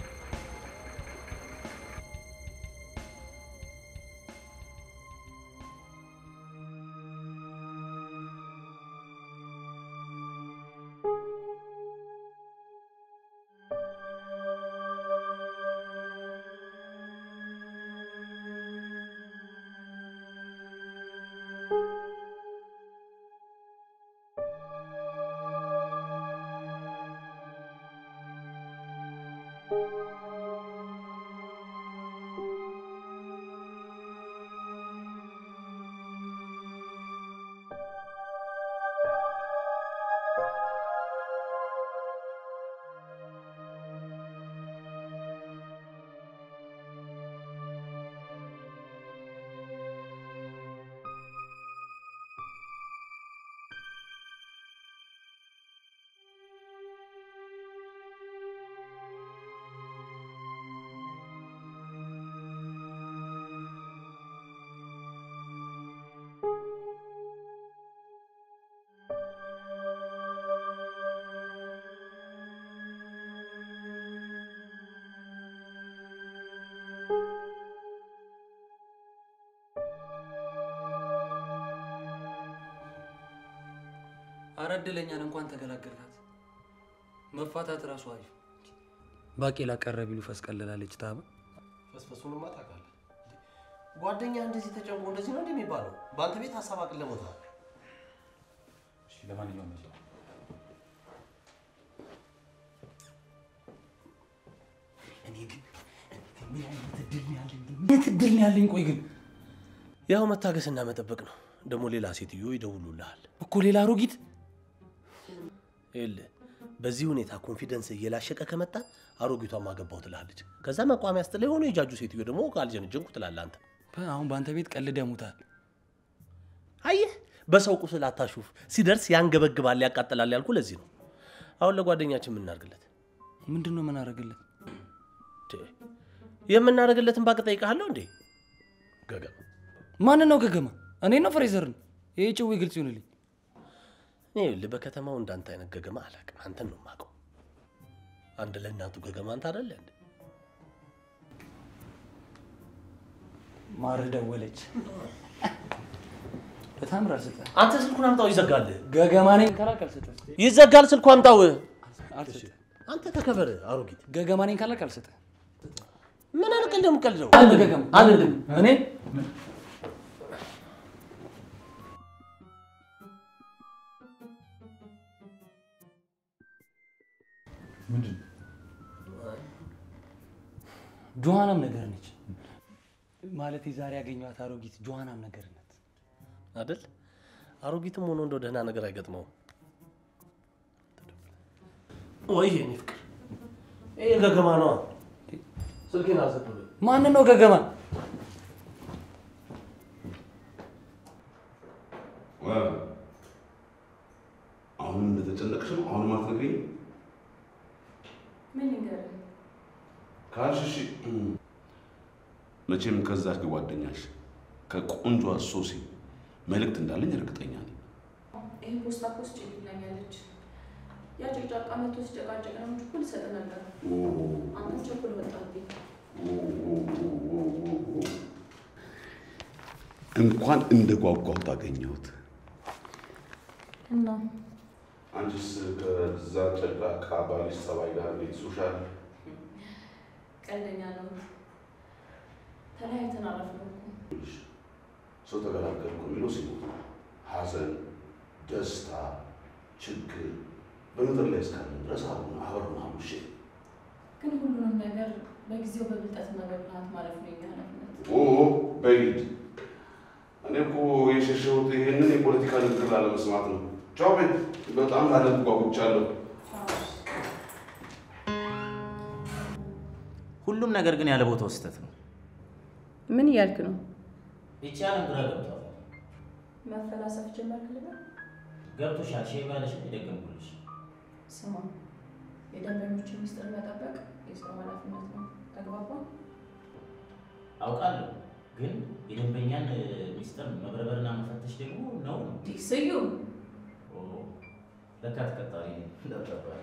አረ እድለኛን እንኳን ተገላገልናት። መፋታት እራሱ አሪፍ። ባቄላ ቀረ ቢሉ ፈስ ቀለላለች ታበ
ፈስፈሱንማ ታውቃለህ። ጓደኛ እንደዚህ ተጨንቆ እንደዚህ ነው እንደሚባለው በአንተ ቤት ሀሳብ አቅል ለሞታል።
ለማንኛውም
ምን አይነት እድል ነው ያለኝ? ምን አይነት እድል ነው ያለኝ? ቆይ ግን
ያው መታገስና መጠበቅ ነው። ደግሞ ሌላ ሴትዮ ይደውሉልሃል
እኮ ሌላ አሮጊት
ይኸውልህ በዚህ ሁኔታ ኮንፊደንስ እየላሸቀ ከመጣ አሮጊቷን ማገባው ትልሃለች። ከዛ መቋሚያ ስትል የሆነ የጃጁ ሴትዮ ደግሞ ካልጀንጀንኩ ትላለህ አንተ።
አሁን በአንተ ቤት ቀልደህ ሙታል።
አየህ፣ በሰው ቁስል አታሹፍ። ሲደርስ ያንገበግባል፣ ያቃጥላል ያልኩ ለዚህ ነው። አሁን ለጓደኛችን የምናደርግለት
ምንድን ነው የምናደርግለት?
የምናደርግለትን ባቅ ጠይቃለሁ እንዴ? ገገማ
ማንን ነው ገገማ? እኔ ነው ፍሬዘርን? ይህ ጭዌ ግልጽ ይሆንልኝ።
እኔ ይኸውልህ በከተማው እንዳንተ አይነት ገገማ አላውቅም። አንተን ነው የማውቀው። አንድ ለእናቱ ገገማ አንተ አይደለ እንዴ?
ማር ደወለች። በጣም ራስህ
አንተ ስልኩን አምጣው፣ ይዘጋል።
ገገማ ነኝ ካላልክ አልሰጥህም።
ይዘጋል። ስልኩ አምጣው።
አልሰጥህም።
አንተ ተከበር አሮጊት።
ገገማ ነኝ ካላልክ አልሰጥህም።
ምን አልቀልድ የምቀልደው
አንድ ገገማ አንድ እኔ
ምንድን
ጆሃናም ነገር ነች ማለት ዛሬ ያገኘኋት አሮጊት ጆሃናም ነገር ናት
አይደል? አሮጊትም ሆኖ እንደው ደህና ነገር አይገጥመውም። ወይ የኔ ፍቅር፣ ይሄ ገገማ ነዋ። ስልኬን አዘብሉኝ።
ማንን ነው ገገማ?
አሁን እንደተጨነቅሽ ነው? አሁንም አትነግሪኝም?
ምን ልንገርህ?
ካልሽ እሺ። መቼም ከዛች ጓደኛሽ ከቆንጆ ሶሲ መልእክት እንዳለኝ እርግጠኛ ነኝ።
ይህን ፖስታ ፖስት ጭልኛለች። ያ ጭቅጫቃ መቶ ሲጨቃጨቅ ነው እንጂ እኮ ልሰጥ ነበር። አንተም ቸኩል ወጣብኝ።
እንኳን እንደ ጓጓሁት አገኘሁት።
እና
አንቺስ ከዛ ጨቅላቃ ባልሽ ጸባይ ጋር እንዴት ሱሻል?
ቀልደኛ ነው። ተለያይተን አረፍነው እኮ።
ሰው ተገላገልኩ የሚለው ሲሞት ነው። ሐዘን፣ ደስታ፣ ችግር በምድር ላይ እስካለን ድረስ አሁን አብረን አሙሼ
ግን ሁሉንም ነገር በጊዜው በብልጠትና በብልሃት ማለፍ ነው የኛ ኃላፊነት።
ኦ በይድ እኔ እኮ የሸሸሁት ይሄንን የፖለቲካ ንግግር ላለመስማት ነው። ቻው ቤት በጣም ላደግ ጓጉቻለሁ።
ሁሉም ነገር ግን ያለ ቦታው ስህተት ነው።
ምን እያልክ ነው?
ይቺ ዓለም ግራ ገብቷታል።
መፈላሰፍ ጀመርክ ልበል?
ገብቶሻል? ሼ ባለሽ የደገምኩልሽ
ስማ፣ የደንበኞችን ምስጢር መጠበቅ የሰው ኃላፊነት ነው። ተግባባን?
አውቃለሁ፣ ግን የደንበኛን ሚስጥር መበርበርና መፈተሽ ደግሞ ነው ነው።
ስዩም
ኦ፣ ለካ ተቀጣሪ እንዳትባል።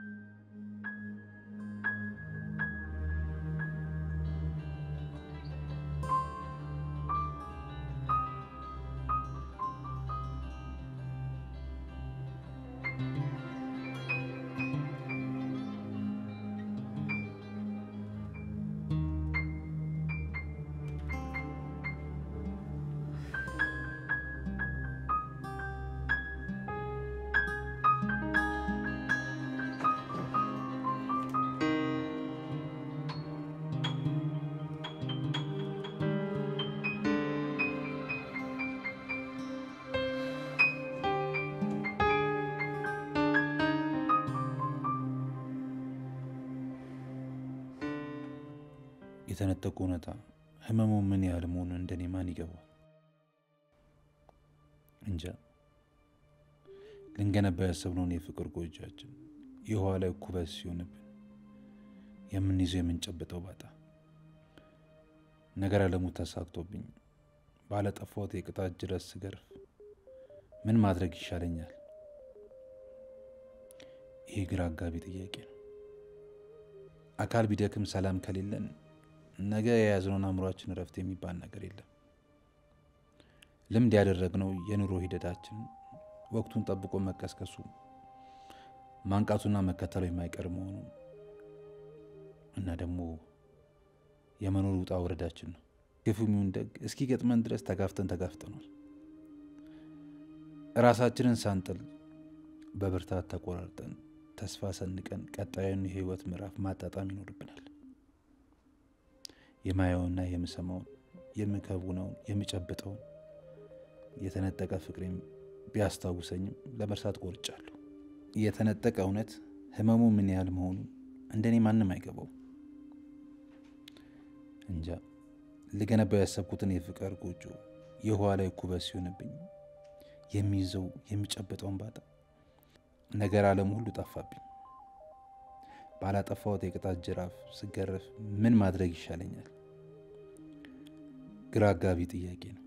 የተነጠቁ እውነታ ህመሙ ምን ያህል መሆኑን እንደኔ ማን ይገባል? እንጃ። ልንገነባ ያሰብነውን የፍቅር ጎጆአችን የውሃ ላይ ኩበት ሲሆንብን የምንይዘው የምንጨብጠው ባጣ ነገር አለሙ ተሳክቶብኝ ባለጠፋሁት የቅጣት ጅረት ስገርፍ ምን ማድረግ ይሻለኛል? ይህ ግራ አጋቢ ጥያቄ ነው። አካል ቢደክም ሰላም ከሌለን ነገ የያዝነውን አእምሯችን እረፍት የሚባል ነገር የለም። ልምድ ያደረግነው የኑሮ ሂደታችን ወቅቱን ጠብቆ መቀስቀሱ ማንቃቱና መከተሉ የማይቀር መሆኑ እና ደግሞ የመኖር ውጣ ውረዳችን ነው። ክፉ ይሁን ደግ እስኪ ገጥመን ድረስ ተጋፍተን ተጋፍጠናል። ራሳችንን ሳንጥል በብርታት ተቆራርጠን ተስፋ ሰንቀን ቀጣዩን የህይወት ምዕራፍ ማጣጣም ይኖርብናል። የማየውና የምሰማውን የምከውነውን የምጨብጠውን የተነጠቀ ፍቅሬም ቢያስታውሰኝም ለመርሳት ቆርጫለሁ። የተነጠቀ እውነት ህመሙ ምን ያህል መሆኑን እንደኔ ማንም አይገባውም። እንጃ ልገነባው ያሰብኩትን የፍቅር ጎጆ የውሃ ላይ ኩበት ሲሆንብኝ የሚይዘው የሚጨበጠውን ባጣ ነገር አለም ሁሉ ጠፋብኝ። ባላጠፋሁት የቅጣት ጅራፍ ስገረፍ ምን ማድረግ ይሻለኛል? ግራ አጋቢ ጥያቄ ነው።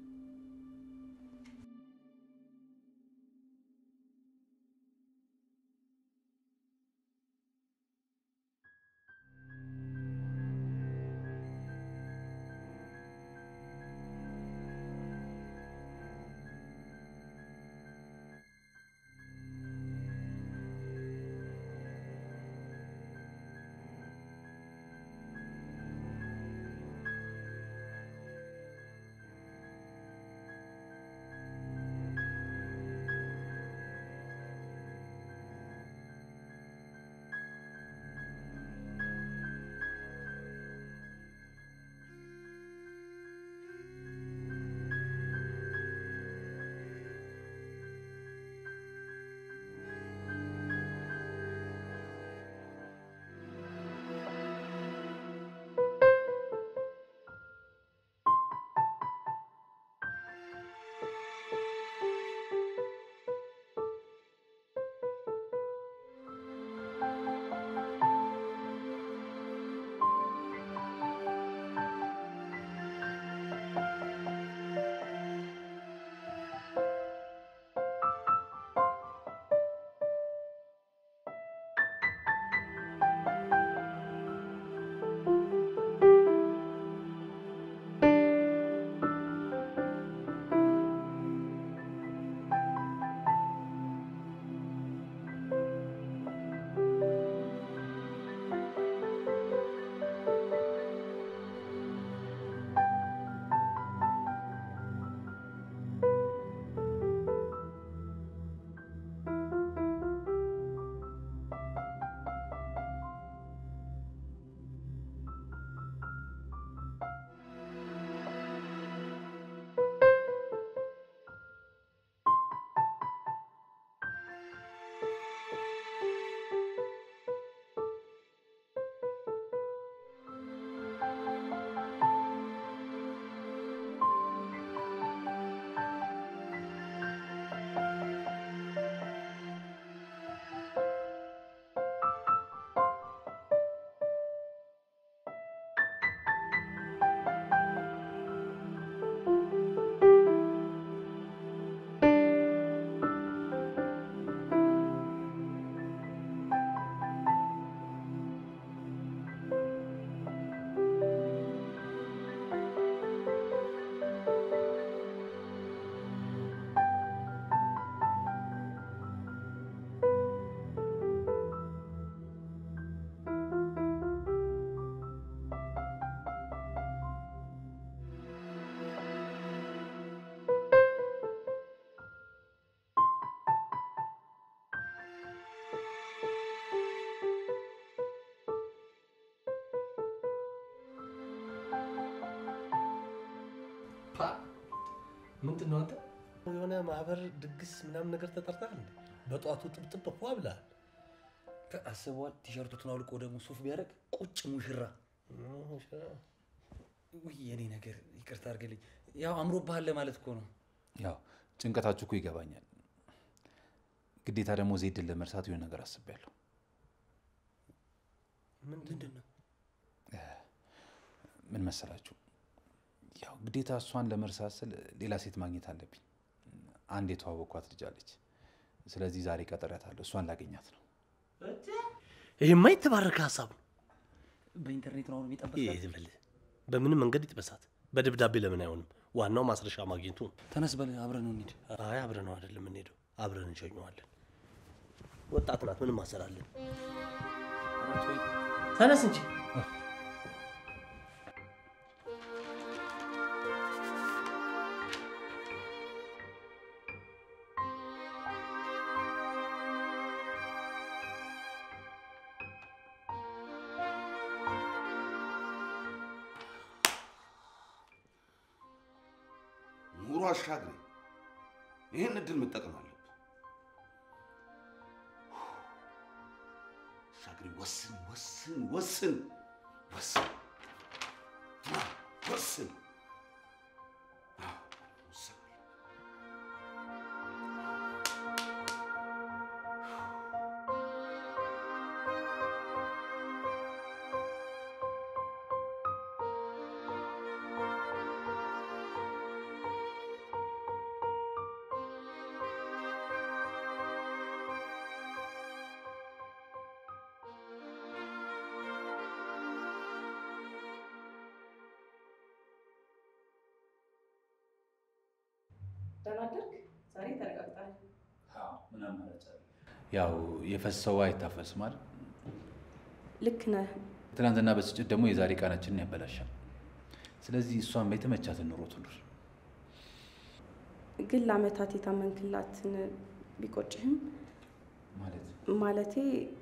ምንድን ነው አንተ የሆነ ማህበር ድግስ ምናምን ነገር ተጠርተሃል እንዴ? በጠዋቱ ጥብጥብ ፏ ብለሃል።
አስበዋል። ቲሸርቱን አውልቆ ደግሞ ሱፍ ቢያደርግ ቁጭ ሙሽራ። ውይ የኔ ነገር ይቅርታ አድርግልኝ። ያው አምሮብሃል ለማለት እኮ ነው።
ያው ጭንቀታችሁ እኮ ይገባኛል። ግዴታ ደግሞ ዜድን ለመርሳት የሆነ ነገር አስቤያለሁ።
ምንድን ነው?
ምን መሰላችሁ? ያው ግዴታ እሷን ለመርሳት ስል ሌላ ሴት ማግኘት አለብኝ። አንድ የተዋወቅኳት ልጅ አለች። ስለዚህ ዛሬ ቀጠሪያታለሁ። እሷን ላገኛት ነው።
ይሄማ የተባረከ ሀሳብ ነው።
በኢንተርኔት ነው አሁን
ይሄ
የሚጠበሳት።
ዝም በል። በምንም መንገድ ይጥበሳት። በደብዳቤ ለምን አይሆንም? ዋናው ማስረሻ ማግኘቱ ነው።
ተነስ በል አብረን እንሂድ።
አይ አብረን ነው አይደለም የምንሄደው፣ አብረን እንሸኘዋለን። ወጣት ናት፣ ምንም አሰራለን። ተነስ እንጂ
አሻግሬ ይህን እድል መጠቀም አለብህ። አሻግሬ ወስን፣ ወስን፣ ወስን፣ ወስን፣ ወስን። አዎ፣ ወስን።
ደህና አደርክ? ዛሬ ተረጋግጣል።
ያው የፈሰሰው አይታፈስም አይደል?
ልክ ነህ።
ትናንትና በስጭት ደግሞ የዛሬ ቀናችንን ያበላሻል። ስለዚህ እሷም የተመቻትን ኑሮ ትኑር።
ግን ለአመታት የታመንክላትን ቢቆጭህም
ማለት
ማለቴ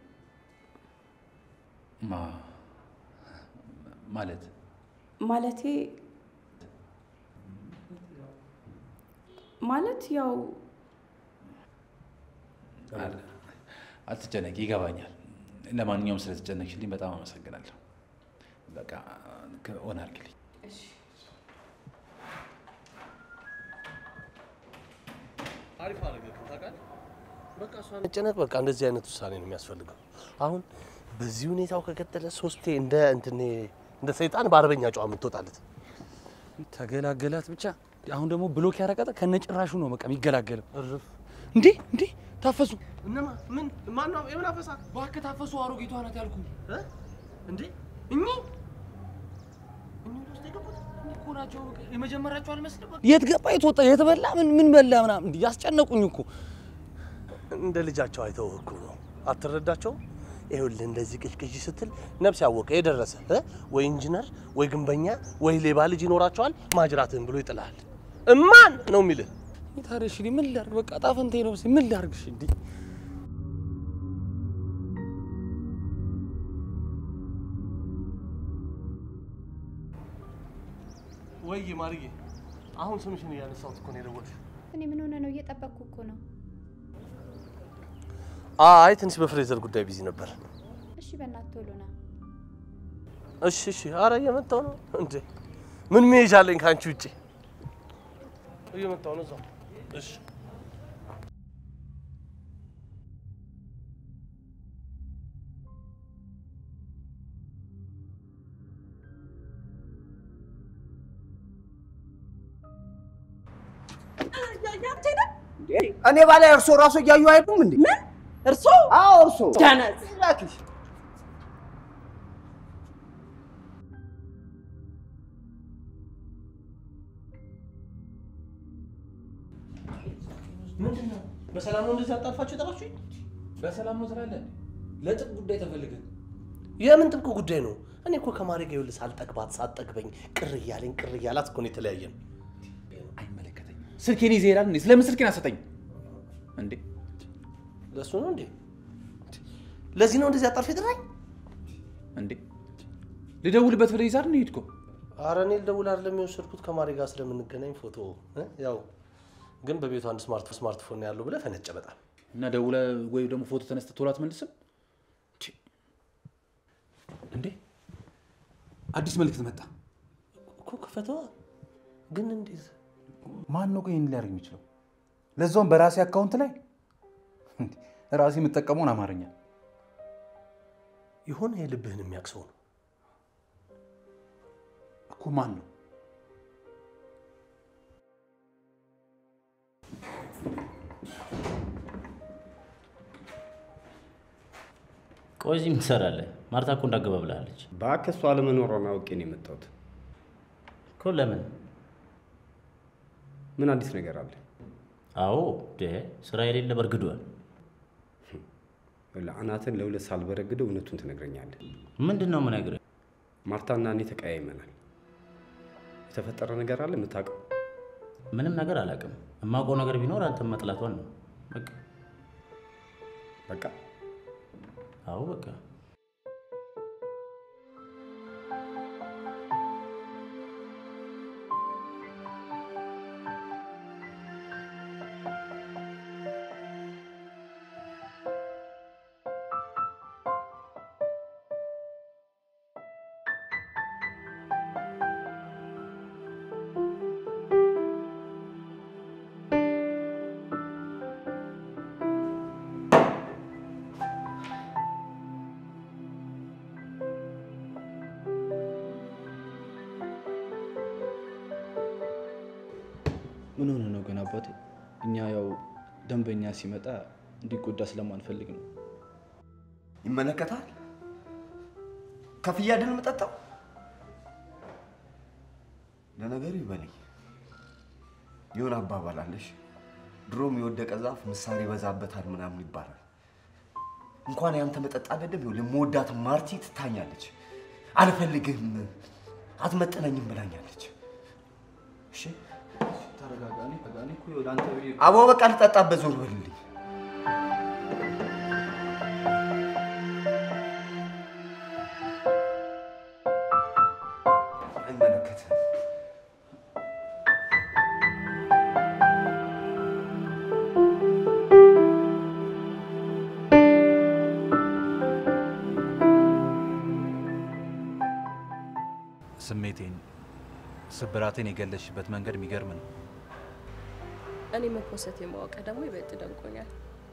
ማ ማለት
ማለቴ ማለት ያው
አለ- አትጨነቂ፣ ይገባኛል። ለማንኛውም ስለተጨነቅሽልኝ በጣም አመሰግናለሁ። በቃ ሆን አድርግልኝ።
አሪፍ አደረገ ታውቃለህ። በቃ እሷ መጨነቅ በቃ እንደዚህ አይነት ውሳኔ ነው የሚያስፈልገው። አሁን በዚህ ሁኔታው ከቀጠለ ሶስቴ እንደ እንትን እንደ ሰይጣን በአርበኛ ጨዋ የምትወጣለት
ተገላገላት ብቻ። አሁን ደግሞ ብሎክ ያረቀጠ ከነጭራሹ ነው በቃ የሚገላገለው።
እርፍ
እንዴ እንዴ ታፈሱ
እነማ ምን ማነው የምን አፈሳ
እባክህ ታፈሱ። አሮጊቷ ናት ያልኩ
እንዴ እኚህ
እኮ ናቸው። የመጀመሪያቸው አልመስልም። የት ገባ የት ወጣ የት በላ ምን ምን በላ ምናምን እንዲህ ያስጨነቁኝ እኮ
እንደ ልጃቸው አይተው እኮ ነው። አትረዳቸውም? ይኸውልህ እንደዚህ ቅዥቅዥ ስትል ነፍስ ያወቀ የደረሰ እ? ወይ ኢንጂነር ወይ ግንበኛ ወይ ሌባ ልጅ ይኖራቸዋል። ማጅራትህን ብሎ ይጥልሃል። እማን ነው የሚልህ?
ታዲያ እሺ ምን ላድርግ? በቃ ጣፈንቴ ነው መሰለኝ። ምን ላድርግ? እሺ እንዲህ
ወይ ማርዬ፣ አሁን ስምሽን እያነሳሁት እኮ ነው የደወልሽ።
እኔ ምን ሆነ ነው? እየጠበቅኩ እኮ ነው።
አይ ትንሽ በፍሬዘር ጉዳይ ቢዚ ነበር።
እሺ በእናትህ ቶሎ ና።
እሺ እሺ፣ አረ እየመጣሁ ነው። እንዴ ምን መሄጃ አለኝ ከአንቺ ውጭ? እየመጣሁ ነው እዛው። እሺ
እኔ ባላይ እርሶ ራሱ እያዩ አይዱም እንዴ? ምን
እርሶ?
አዎ እርሶ።
ዳናት
እባክሽ
ምንድን ነው? በሰላም ነው እንደዚህ አጣልፋችሁ የጠራችሁኝ?
በሰላም ነው ትላለህ?
ለጥብቅ ጉዳይ ተፈልገን
የምን ጥብቅ ጉዳይ ነው? እኔ እኮ ከማሬ ጋር ይኸውልህ ሳልጠግባት ሳትጠግበኝ ቅር እያለኝ ቅር እያላት እኮ ነው የተለያየን።
አይመለከተኝም። ስልኬን ይዘህ ይሄዳል እንዴ? ስለምን ስልኬን አሰጠኝ እንዴ?
ለእሱ ነው እንዴ? ለዚህ ነው እንደዚህ አጣልፍ የጠራኝ?
እንዴ ልደውልበት ብለህ ይዛር ነው ሄድከው?
አረ እኔ ልደውል አይደለም የወሰድኩት ከማሬ ጋር ስለምንገናኝ ፎቶ እ? ያው ግን በቤቱ አንድ ስማርት ስማርትፎን ነው ያለው ብለህ ፈነጨ በጣም
እና ደውለህ ወይ ደግሞ ፎቶ ተነስተህ ቶሎ አትመልስም እንዴ? አዲስ መልእክት መጣ
እኮ ክፈተዋ። ግን እንዴት
ማን ነው ቆይ ይህን ሊያደርግ የሚችለው? ለዛውም በራሴ አካውንት ላይ እንዴ! ራሴ የምጠቀመውን አማርኛ
የሆነ የልብህን የሚያቅሰው ነው
እኮ ማን ነው?
ቆይ እዚህ ምን ትሰራለህ? ማርታ እኮ እንዳገባ ብላለች
እባክህ እሷ አለመኖሯን አውቄ ነው የመጣሁት።
እኮ ለምን?
ምን አዲስ ነገር አለ?
አዎ ደ ስራ የሌለ በርግዷል።
አናትን ለሁለት ሳልበረግደው እውነቱን ትነግረኛለህ።
ምንድን ነው የምነግርህ?
ማርታና እኔ ተቀያይመናል። የተፈጠረ ነገር አለ የምታውቀው?
ምንም ነገር አላውቅም። የማውቀው ነገር ቢኖር አንተን መጥላቷን ነው። በቃ
በቃ
አዎ በቃ
ምን ሆነ ነው ግን አባቴ? እኛ ያው ደንበኛ ሲመጣ እንዲጎዳ ስለማንፈልግ ነው።
ይመለከታል። ከፍያ አይደል የምጠጣው? ለነገሩ ይበለኝ። የሆነ አባባል አለሽ፣ ድሮም የወደቀ ዛፍ ምሳር ይበዛበታል ምናምን ይባላል። እንኳን ያንተ መጠጥ አይደለም ይኸውልህ፣ የምወዳት ማርቲ ትታኛለች። አልፈልግህም፣ አትመጥነኝም ብላኛለች። እሺ
ተረጋጋ። እኔ በቃ እኔ እኮ ይኸውልህ አንተ ብዬ
አቦ በቃ ልጠጣበት ዞር በልልኝ። አይመለከትም።
ስሜቴን፣ ስብራቴን የገለሽበት መንገድ የሚገርም ነው።
እኔ መፖሰት የማወቀ ደግሞ ይበልጥ ደንቆኛል።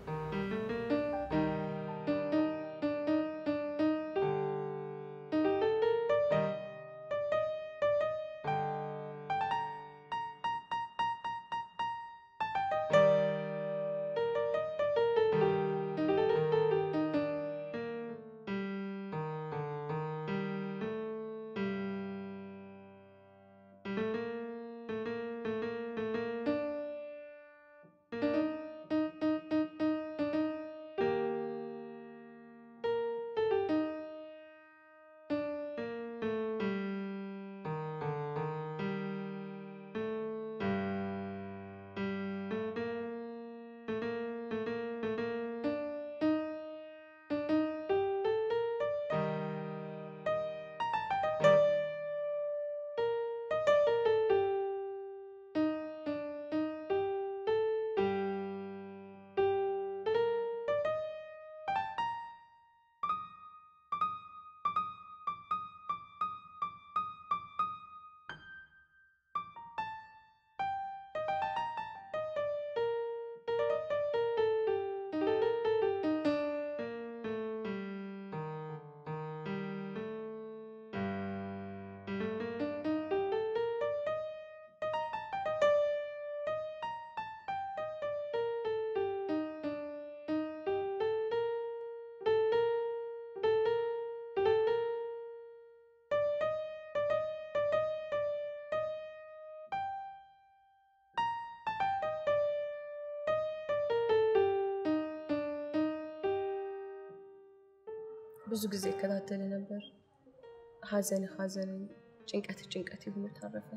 ብዙ ጊዜ እከታተል ነበር። ሀዘን ሀዘን፣ ጭንቀት ጭንቀት የሆኑ ታረፈ።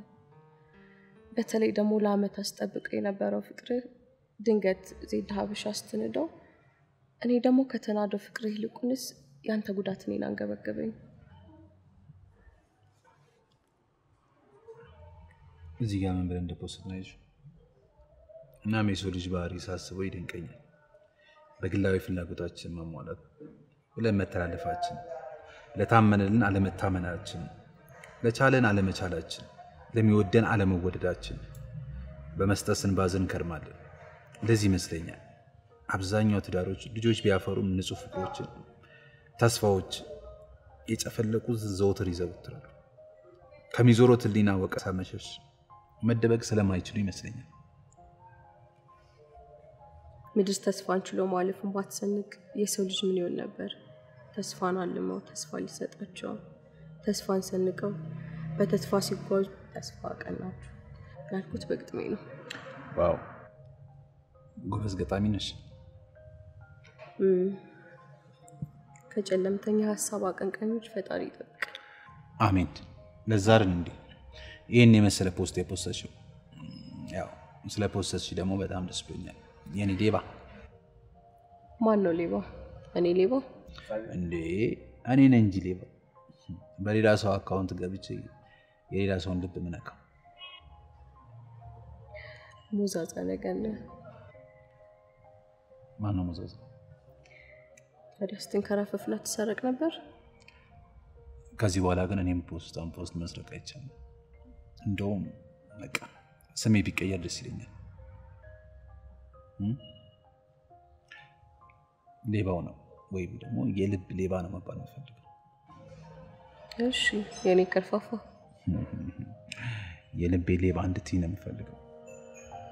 በተለይ ደግሞ ለአመት አስጠብቀው የነበረው ፍቅርህ ድንገት ዜድ ሀበሻ ስትንደው፣ እኔ ደግሞ ከተናደው ፍቅርህ ይልቁንስ ያንተ ጉዳት እኔን አንገበገበኝ።
እዚህ ጋር ምን ብለን እንደፖስት ነው ያልሽው? እናም የሰው ልጅ ባህሪ ሳስበው ይደንቀኛል። በግላዊ ፍላጎታችን መሟላት ብለን መተላለፋችን፣ ለታመነልን አለመታመናችን፣ ለቻለን አለመቻላችን፣ ለሚወደን አለመወደዳችን በመስጠት ስንባዝን እንከርማለን። ለዚህ ይመስለኛል አብዛኛው ትዳሮች ልጆች ቢያፈሩም ንጹህ ፍቅሮችን፣ ተስፋዎች የጨፈለቁት ዘወትር ይዘወትራሉ። ከሚዞሮት ሕሊና ወቀሳ መሸሽ መደበቅ ስለማይችሉ ይመስለኛል።
ምድር ተስፋን ችሎ ማለፍን ባትሰንቅ የሰው ልጅ ምን ይሆን ነበር? ተስፋን አልመው ተስፋ ሊሰጣቸው ተስፋን ሰንቀው በተስፋ ሲጓዙ ተስፋ ቀናቸው ያልኩት በግጥሜ ነው።
ዋው ጎበዝ ገጣሚ ነሽ።
እም፣ ከጨለምተኛ ሀሳብ አቀንቃኞች ፈጣሪ ይጠብቅ።
አሜን። ለዛ አይደል እንዴ ይህን የመሰለ ፖስት የፖስተሽው? ያው ስለ ፖስተሽ ደግሞ በጣም ደስ ብሎኛል። የኔ ሌባ
ማን ነው ሌባ? እኔ ሌባ?
እንዴ እኔ ነኝ እንጂ ሌባ። በሌላ ሰው አካውንት ገብቼ የሌላ ሰውን ልብ ምነካው።
ሙዛዛ ነገር ነህ።
ማን ነው መዘዝ?
ታዲያ ስትንከራፈፍና ትሰረቅ ነበር?
ከዚህ በኋላ ግን እኔም ፖስታን ፖስት መስረቅ አይቻልም። እንደውም በቃ ስሜ ቢቀየር ደስ ይለኛል። እም? ሌባው ነው ወይም ደግሞ የልብ ሌባ ነው መባል የምፈልገው።
እሺ የኔ ከርፋፋ
የልቤ ሌባ እንድትይ ነው የምፈልገው።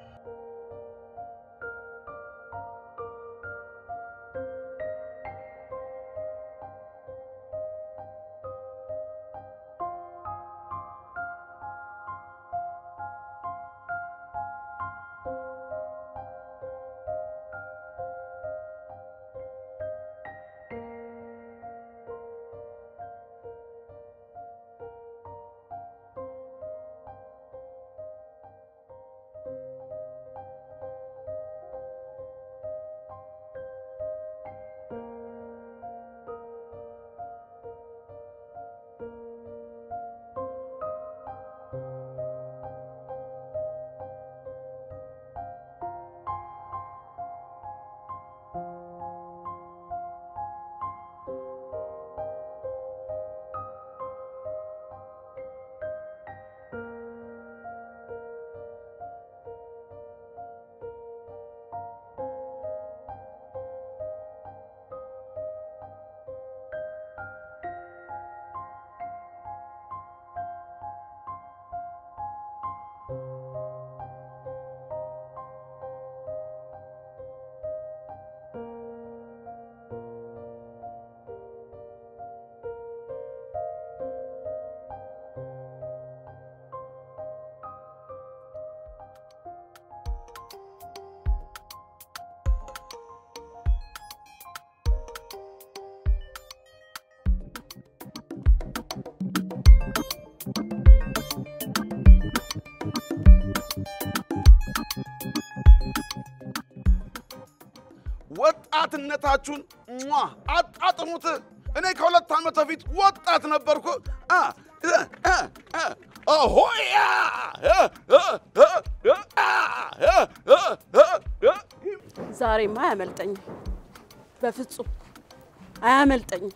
ወጣትነታችሁን ሟ አጣጥሙት። እኔ ከሁለት ዓመት በፊት ወጣት ነበርኩ። አ፣ እ፣ እ፣ እ፣ ኦሆያ እ፣ እ፣ እ፣ እ፣ አ፣ እ፣ እ፣ እ፣ እ።
ዛሬማ አያመልጠኝም፣ በፍጹም አያመልጠኝም።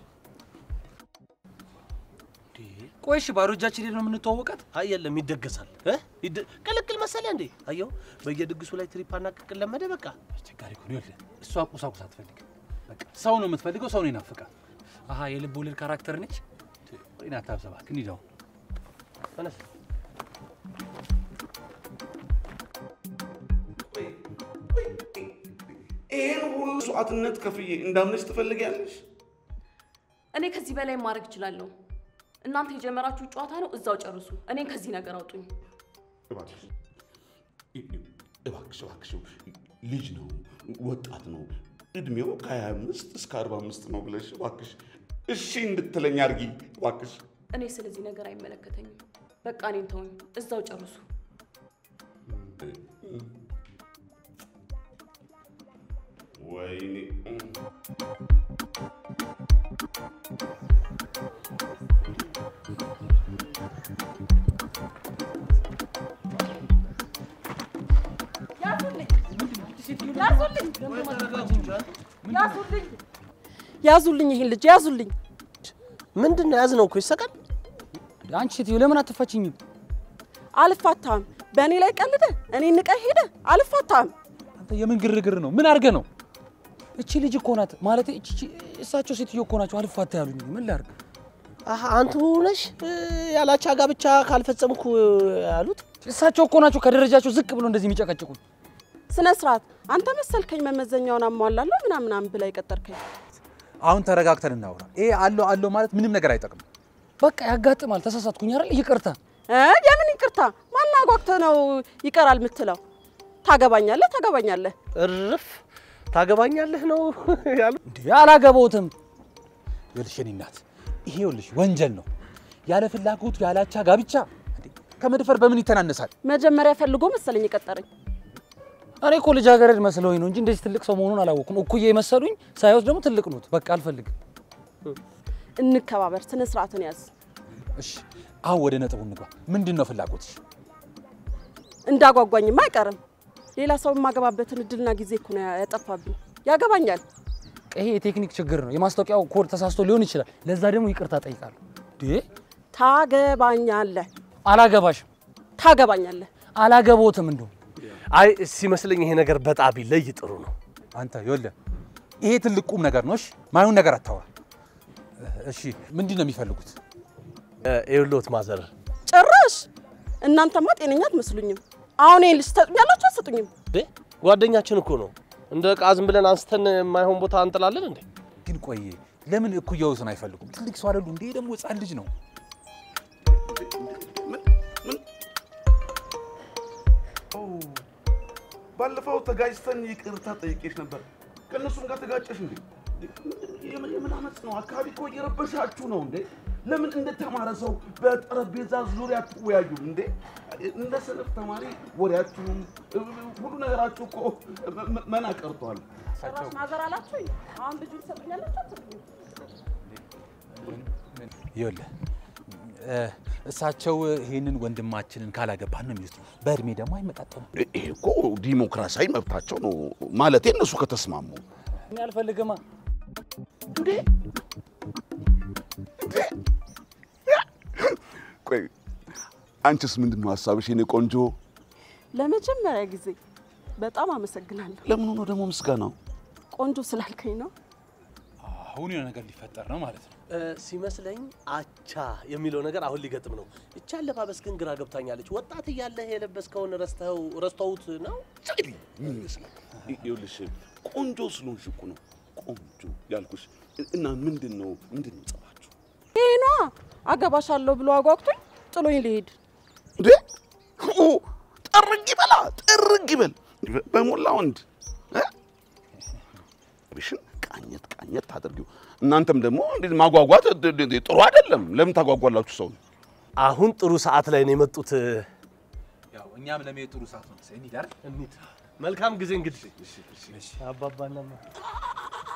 ቆይ እሺ፣ ባዶ እጃችን ሄደን ነው የምንተዋወቃት? አይ የለም ይደገሳል። እ? ይደ- ቅልቅል መሰለህ እንዴ? አየው በየድግሱ ላይ ትሪፓና ቅቅል ለመደ። በቃ
አስቸጋሪ እኮ ነው። ይኸውልህ እሷ ቁሳቁስ አትፈልግም። በቃ ሰው ነው የምትፈልገው፣ ሰው ነው ይናፍቃል። አሀ የልብ ወለድ ካራክተር ነች። ወይና አታብሰባ ግን ይዳው
ተነስ።
ይህን ሁሉ መስዋዕትነት ከፍዬ እንዳምነች ትፈልጊያለሽ?
እኔ ከዚህ በላይ ማድረግ እችላለሁ። እናንተ የጀመራችሁ ጨዋታ ነው፣ እዛው ጨርሱ። እኔን ከዚህ ነገር አውጡኝ።
እባክሽ እባክሽ እባክሽ ልጅ ነው ወጣት ነው እድሜው ከ25 እስከ 45 ነው ብለሽ እባክሽ እሺ እንድትለኝ አድርጊ እባክሽ።
እኔ ስለዚህ ነገር አይመለከተኝም። በቃ እኔን ተውኝ፣ እዛው ጨርሱ።
ወይኔ
ያዙልኝ፣ ይህን ልጅ ያዙልኝ።
ምንድን ነው ያዝነው እኮ ይሰቃል።
አንቺ ሴትዮ ለምን አትፋችኝም?
አልፋታም። በእኔ ላይ ቀልደ እኔ ንቀህ ሄደ። አልፋታም።
አንተ የምን ግርግር ነው? ምን አድርገህ ነው?
እቺ ልጅ እኮ ናት ማለት እቺ እቺ- እሳቸው ሴትዮ እኮ ናቸው አልፋታ ያሉኝ። ምን ላድርግ?
አሀ አንቱ ነሽ እ፣ ያላቻ ጋብቻ ካልፈጸምኩ ያሉት?
እሳቸው እኮ ናቸው ከደረጃቸው ዝቅ ብሎ እንደዚህ የሚጨቀጭቁኝ።
ስነ ስርዓት። አንተ መሰልከኝ መመዘኛውን አሟላለሁ ምናምናም ብላ የቀጠርከኝ።
አሁን ተረጋግተን እናውራ። ይሄ አለው አለው ማለት ምንም ነገር አይጠቅም።
በቃ ያጋጥማል። ተሳሳትኩኝ አይደል? ይቅርታ።
እ? የምን ይቅርታ? ማን አጓግተህ ነው ይቀራል የምትለው? ታገባኛለህ፣ ታገባኛለህ።
እርፍ ታገባኛለህ ነው ያሉ።
እንዴ አላገባሁትም።
ይኸውልሽ የእኔ እናት ይሄ ይኸውልሽ ወንጀል ነው። ያለ ፍላጎቱ ያላቻ ጋብቻ እንዴ፣ ከመድፈር በምን ይተናነሳል?
መጀመሪያ ፈልጎ መሰለኝ የቀጠረኝ።
እኔ እኮ ልጃገረድ መስለውኝ ነው እንጂ እንደዚህ ትልቅ ሰው መሆኑን አላወኩም። እኩዬ መሰሉኝ፣ ሳይወት ደግሞ ትልቅ ኖት። በቃ አልፈልግም።
እንከባበር፣ ስነ ስርዓትን ያዝ።
እሺ አሁን ወደ ነጥቡ እንግባ። ምንድን ነው ፍላጎትሽ?
እንዳጓጓኝማ አይቀርም። ሌላ ሰው የማገባበትን እድልና ጊዜ እኮ ነው ያጠፋብኝ። ያገባኛል።
ይሄ የቴክኒክ ችግር ነው። የማስታወቂያው ኮድ ተሳስቶ ሊሆን ይችላል። ለዛ ደግሞ ይቅርታ ጠይቃለሁ። እንዴ
ታገባኛለህ፣
አላገባሽም።
ታገባኛለህ።
አላገቦትም እንደው
አይ ሲመስለኝ ይሄ ነገር በጣም ቢለይ ጥሩ ነው።
አንተ ይኸውልህ ይሄ ትልቅ ቁም ነገር ነው። እሺ ማይሆን ነገር አታውራ። እሺ ምንድን ነው የሚፈልጉት?
ይኸውልዎት ማዘር
ጭራሽ እናንተማ ጤነኛ አትመስሉኝም። አሁን ይሄን ልጅ ትሰጡኛላችሁ አትሰጡኝም?
እንዴ ጓደኛችን እኮ ነው። እንደ ዕቃ ዝም ብለን አንስተን የማይሆን ቦታ እንጥላለን እንዴ?
ግን ቆይ ለምን እኩያዎትን አይፈልጉም? ትልቅ ሰው አይደሉ እንዴ? ደግሞ ህፃን ልጅ ነው።
ባለፈው ተጋጭተን ይቅርታ ጠይቄሽ ነበር። ከእነሱም ጋር ተጋጨሽ እንዴ? የምን የምን አመፅ ነው? አካባቢ እኮ እየረበሻችሁ ነው እንዴ? ለምን እንደተማረ ሰው በጠረጴዛ ዙሪያ አትወያዩም እንዴ? እንደ ሰነፍ ተማሪ ወሬያችሁም ሁሉ ነገራችሁ እኮ መ- መና ቀርቷል።
ጭራሽ ማዘር አላችሁኝ። አሁን ልጁን ትሰጡኛላችሁ አትሰጡኝም?
ይኸውልህ እ፣ እሳቸው ይህንን ወንድማችንን ካላገባን ነው የሚሉት። በእድሜ ደግሞ አይመጣጠኑም።
ይሄ እኮ ዲሞክራሲያዊ መብታቸው ነው ማለቴ እነሱ ከተስማሙ
እኔ አልፈልግማ።
ቆይ አንቺስ ምንድን ነው ሀሳብሽ የኔ ቆንጆ?
ለመጀመሪያ ጊዜ በጣም አመሰግናለሁ።
ለምኑ ነው ደግሞ ምስጋናው?
ቆንጆ ስላልከኝ ነው።
አሁን የሆነ ነገር ሊፈጠር ነው ማለት ነው።
እ፣ ሲመስለኝ አቻ የሚለው ነገር አሁን ሊገጥም ነው። ይቺ አለባበስ ግን ግራ ገብታኛለች። ወጣት እያለህ የለበስከውን ረስተው ረስተውት ነው?
ምን ይመስላል? ይኸውልሽ ቆንጆ ስለሆንሽ እኮ ነው ቆንጆ ያልኩሽ። እና ምንድን ነው ምንድን ነው ጸባችሁ?
ይሄ ነዋ አገባሻለሁ ብሎ አጓጉቶኝ ጥሎኝ ሊሄድ
እንዴ ኦ፣ ጥርግ ይበላ ጥርግ ይበል በሞላ ወንድ እ? ብሽን ቃኘት ቃኘት ታደርጊው። እናንተም ደግሞ እንዴት ማጓጓት ድ- ድ- ጥሩ አይደለም። ለምን ታጓጓላችሁ ሰውን?
አሁን ጥሩ ሰዓት ላይ ነው የመጡት።
ያው እኛም ለመሄድ ጥሩ ሰዓት ነው። እንሂድ አይደል?
እንሂድ። መልካም ጊዜ እንግዲህ አባባና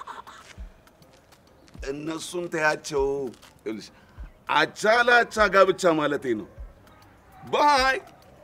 እነሱን ተያቸው። ይኸውልሽ አቻ ለአቻ ጋብቻ ማለቴ ነው። ባይ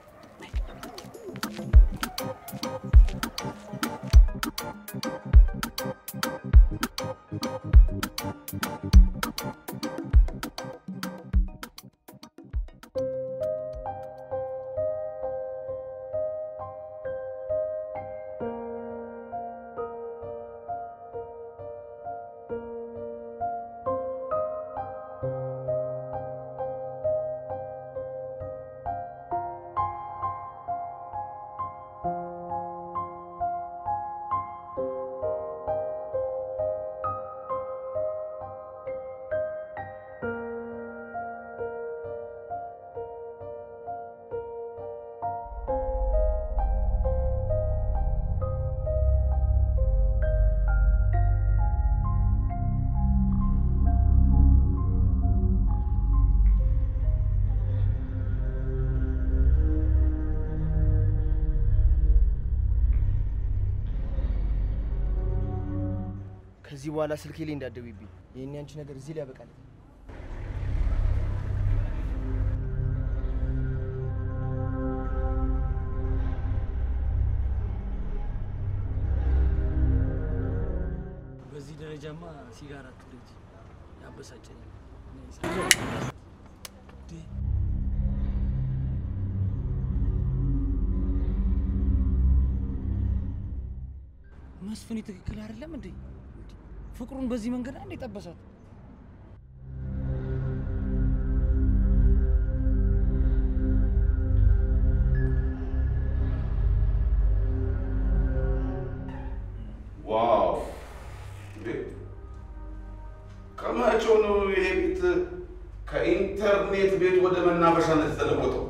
ከዚህ በኋላ ስልኬ ላይ እንዳትደውይብኝ። ይህን ያንቺ ነገር እዚህ ላይ ያበቃል።
በዚህ ደረጃማ ሲጋራ አትልጅ ያበሳጨኛል።
መስፍኔ ትክክል አይደለም እንዴ? ፍቅሩን በዚህ መንገድ አንዴ ጠበሳት።
ዋው! እንዴ! ከመቼው ነው ይሄ ቤት ከኢንተርኔት ቤት ወደ መናፈሻነት የተለወጠው?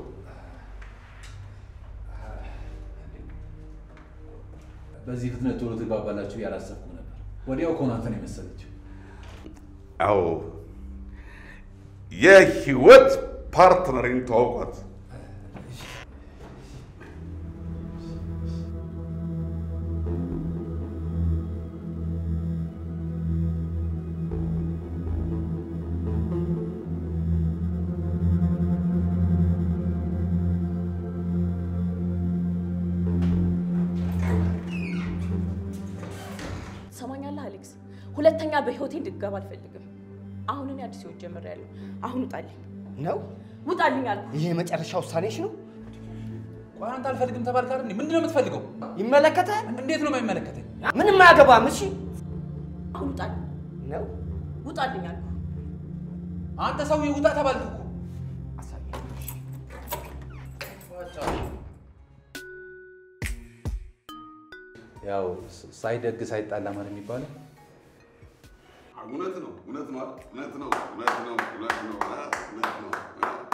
በዚህ ፍጥነት ቶሎ ትግባባላችሁ ያላሰብኩ ነበር። ወዲያው እኮ ነው አንተን የመሰለችው።
አዎ የህይወት ፓርትነሪን ተዋውቋት።
ትሰማኛለህ አሌክስ? ሁለተኛ በህይወቴ እንድትገባ አልፈልግም። አሁን እኔ አዲስ ህይወት ጀምሬያለሁ። አሁን ውጣልኝ
ነው
ውጣልኝ አልኩ።
ይሄ የመጨረሻ ውሳኔሽ ነው?
ቆይ አንተ አልፈልግም ተባልክ አይደል? እንዴ? ምንድን ነው የምትፈልገው?
ይመለከታል።
እንዴት ነው የማይመለከተኝ?
ምንም አያገባም። እሺ
አሁን ውጣልኝ
ነው
ውጣልኝ አልኩ።
አንተ ሰውዬ ውጣ ተባልክ እኮ። ያው ሳይደግ ሳይጣላ ማለት የሚባለው
እውነት ነው፣ እውነት ነው፣ እውነት ነው፣ እውነት ነው፣ እውነት ነው፣ እውነት ነው።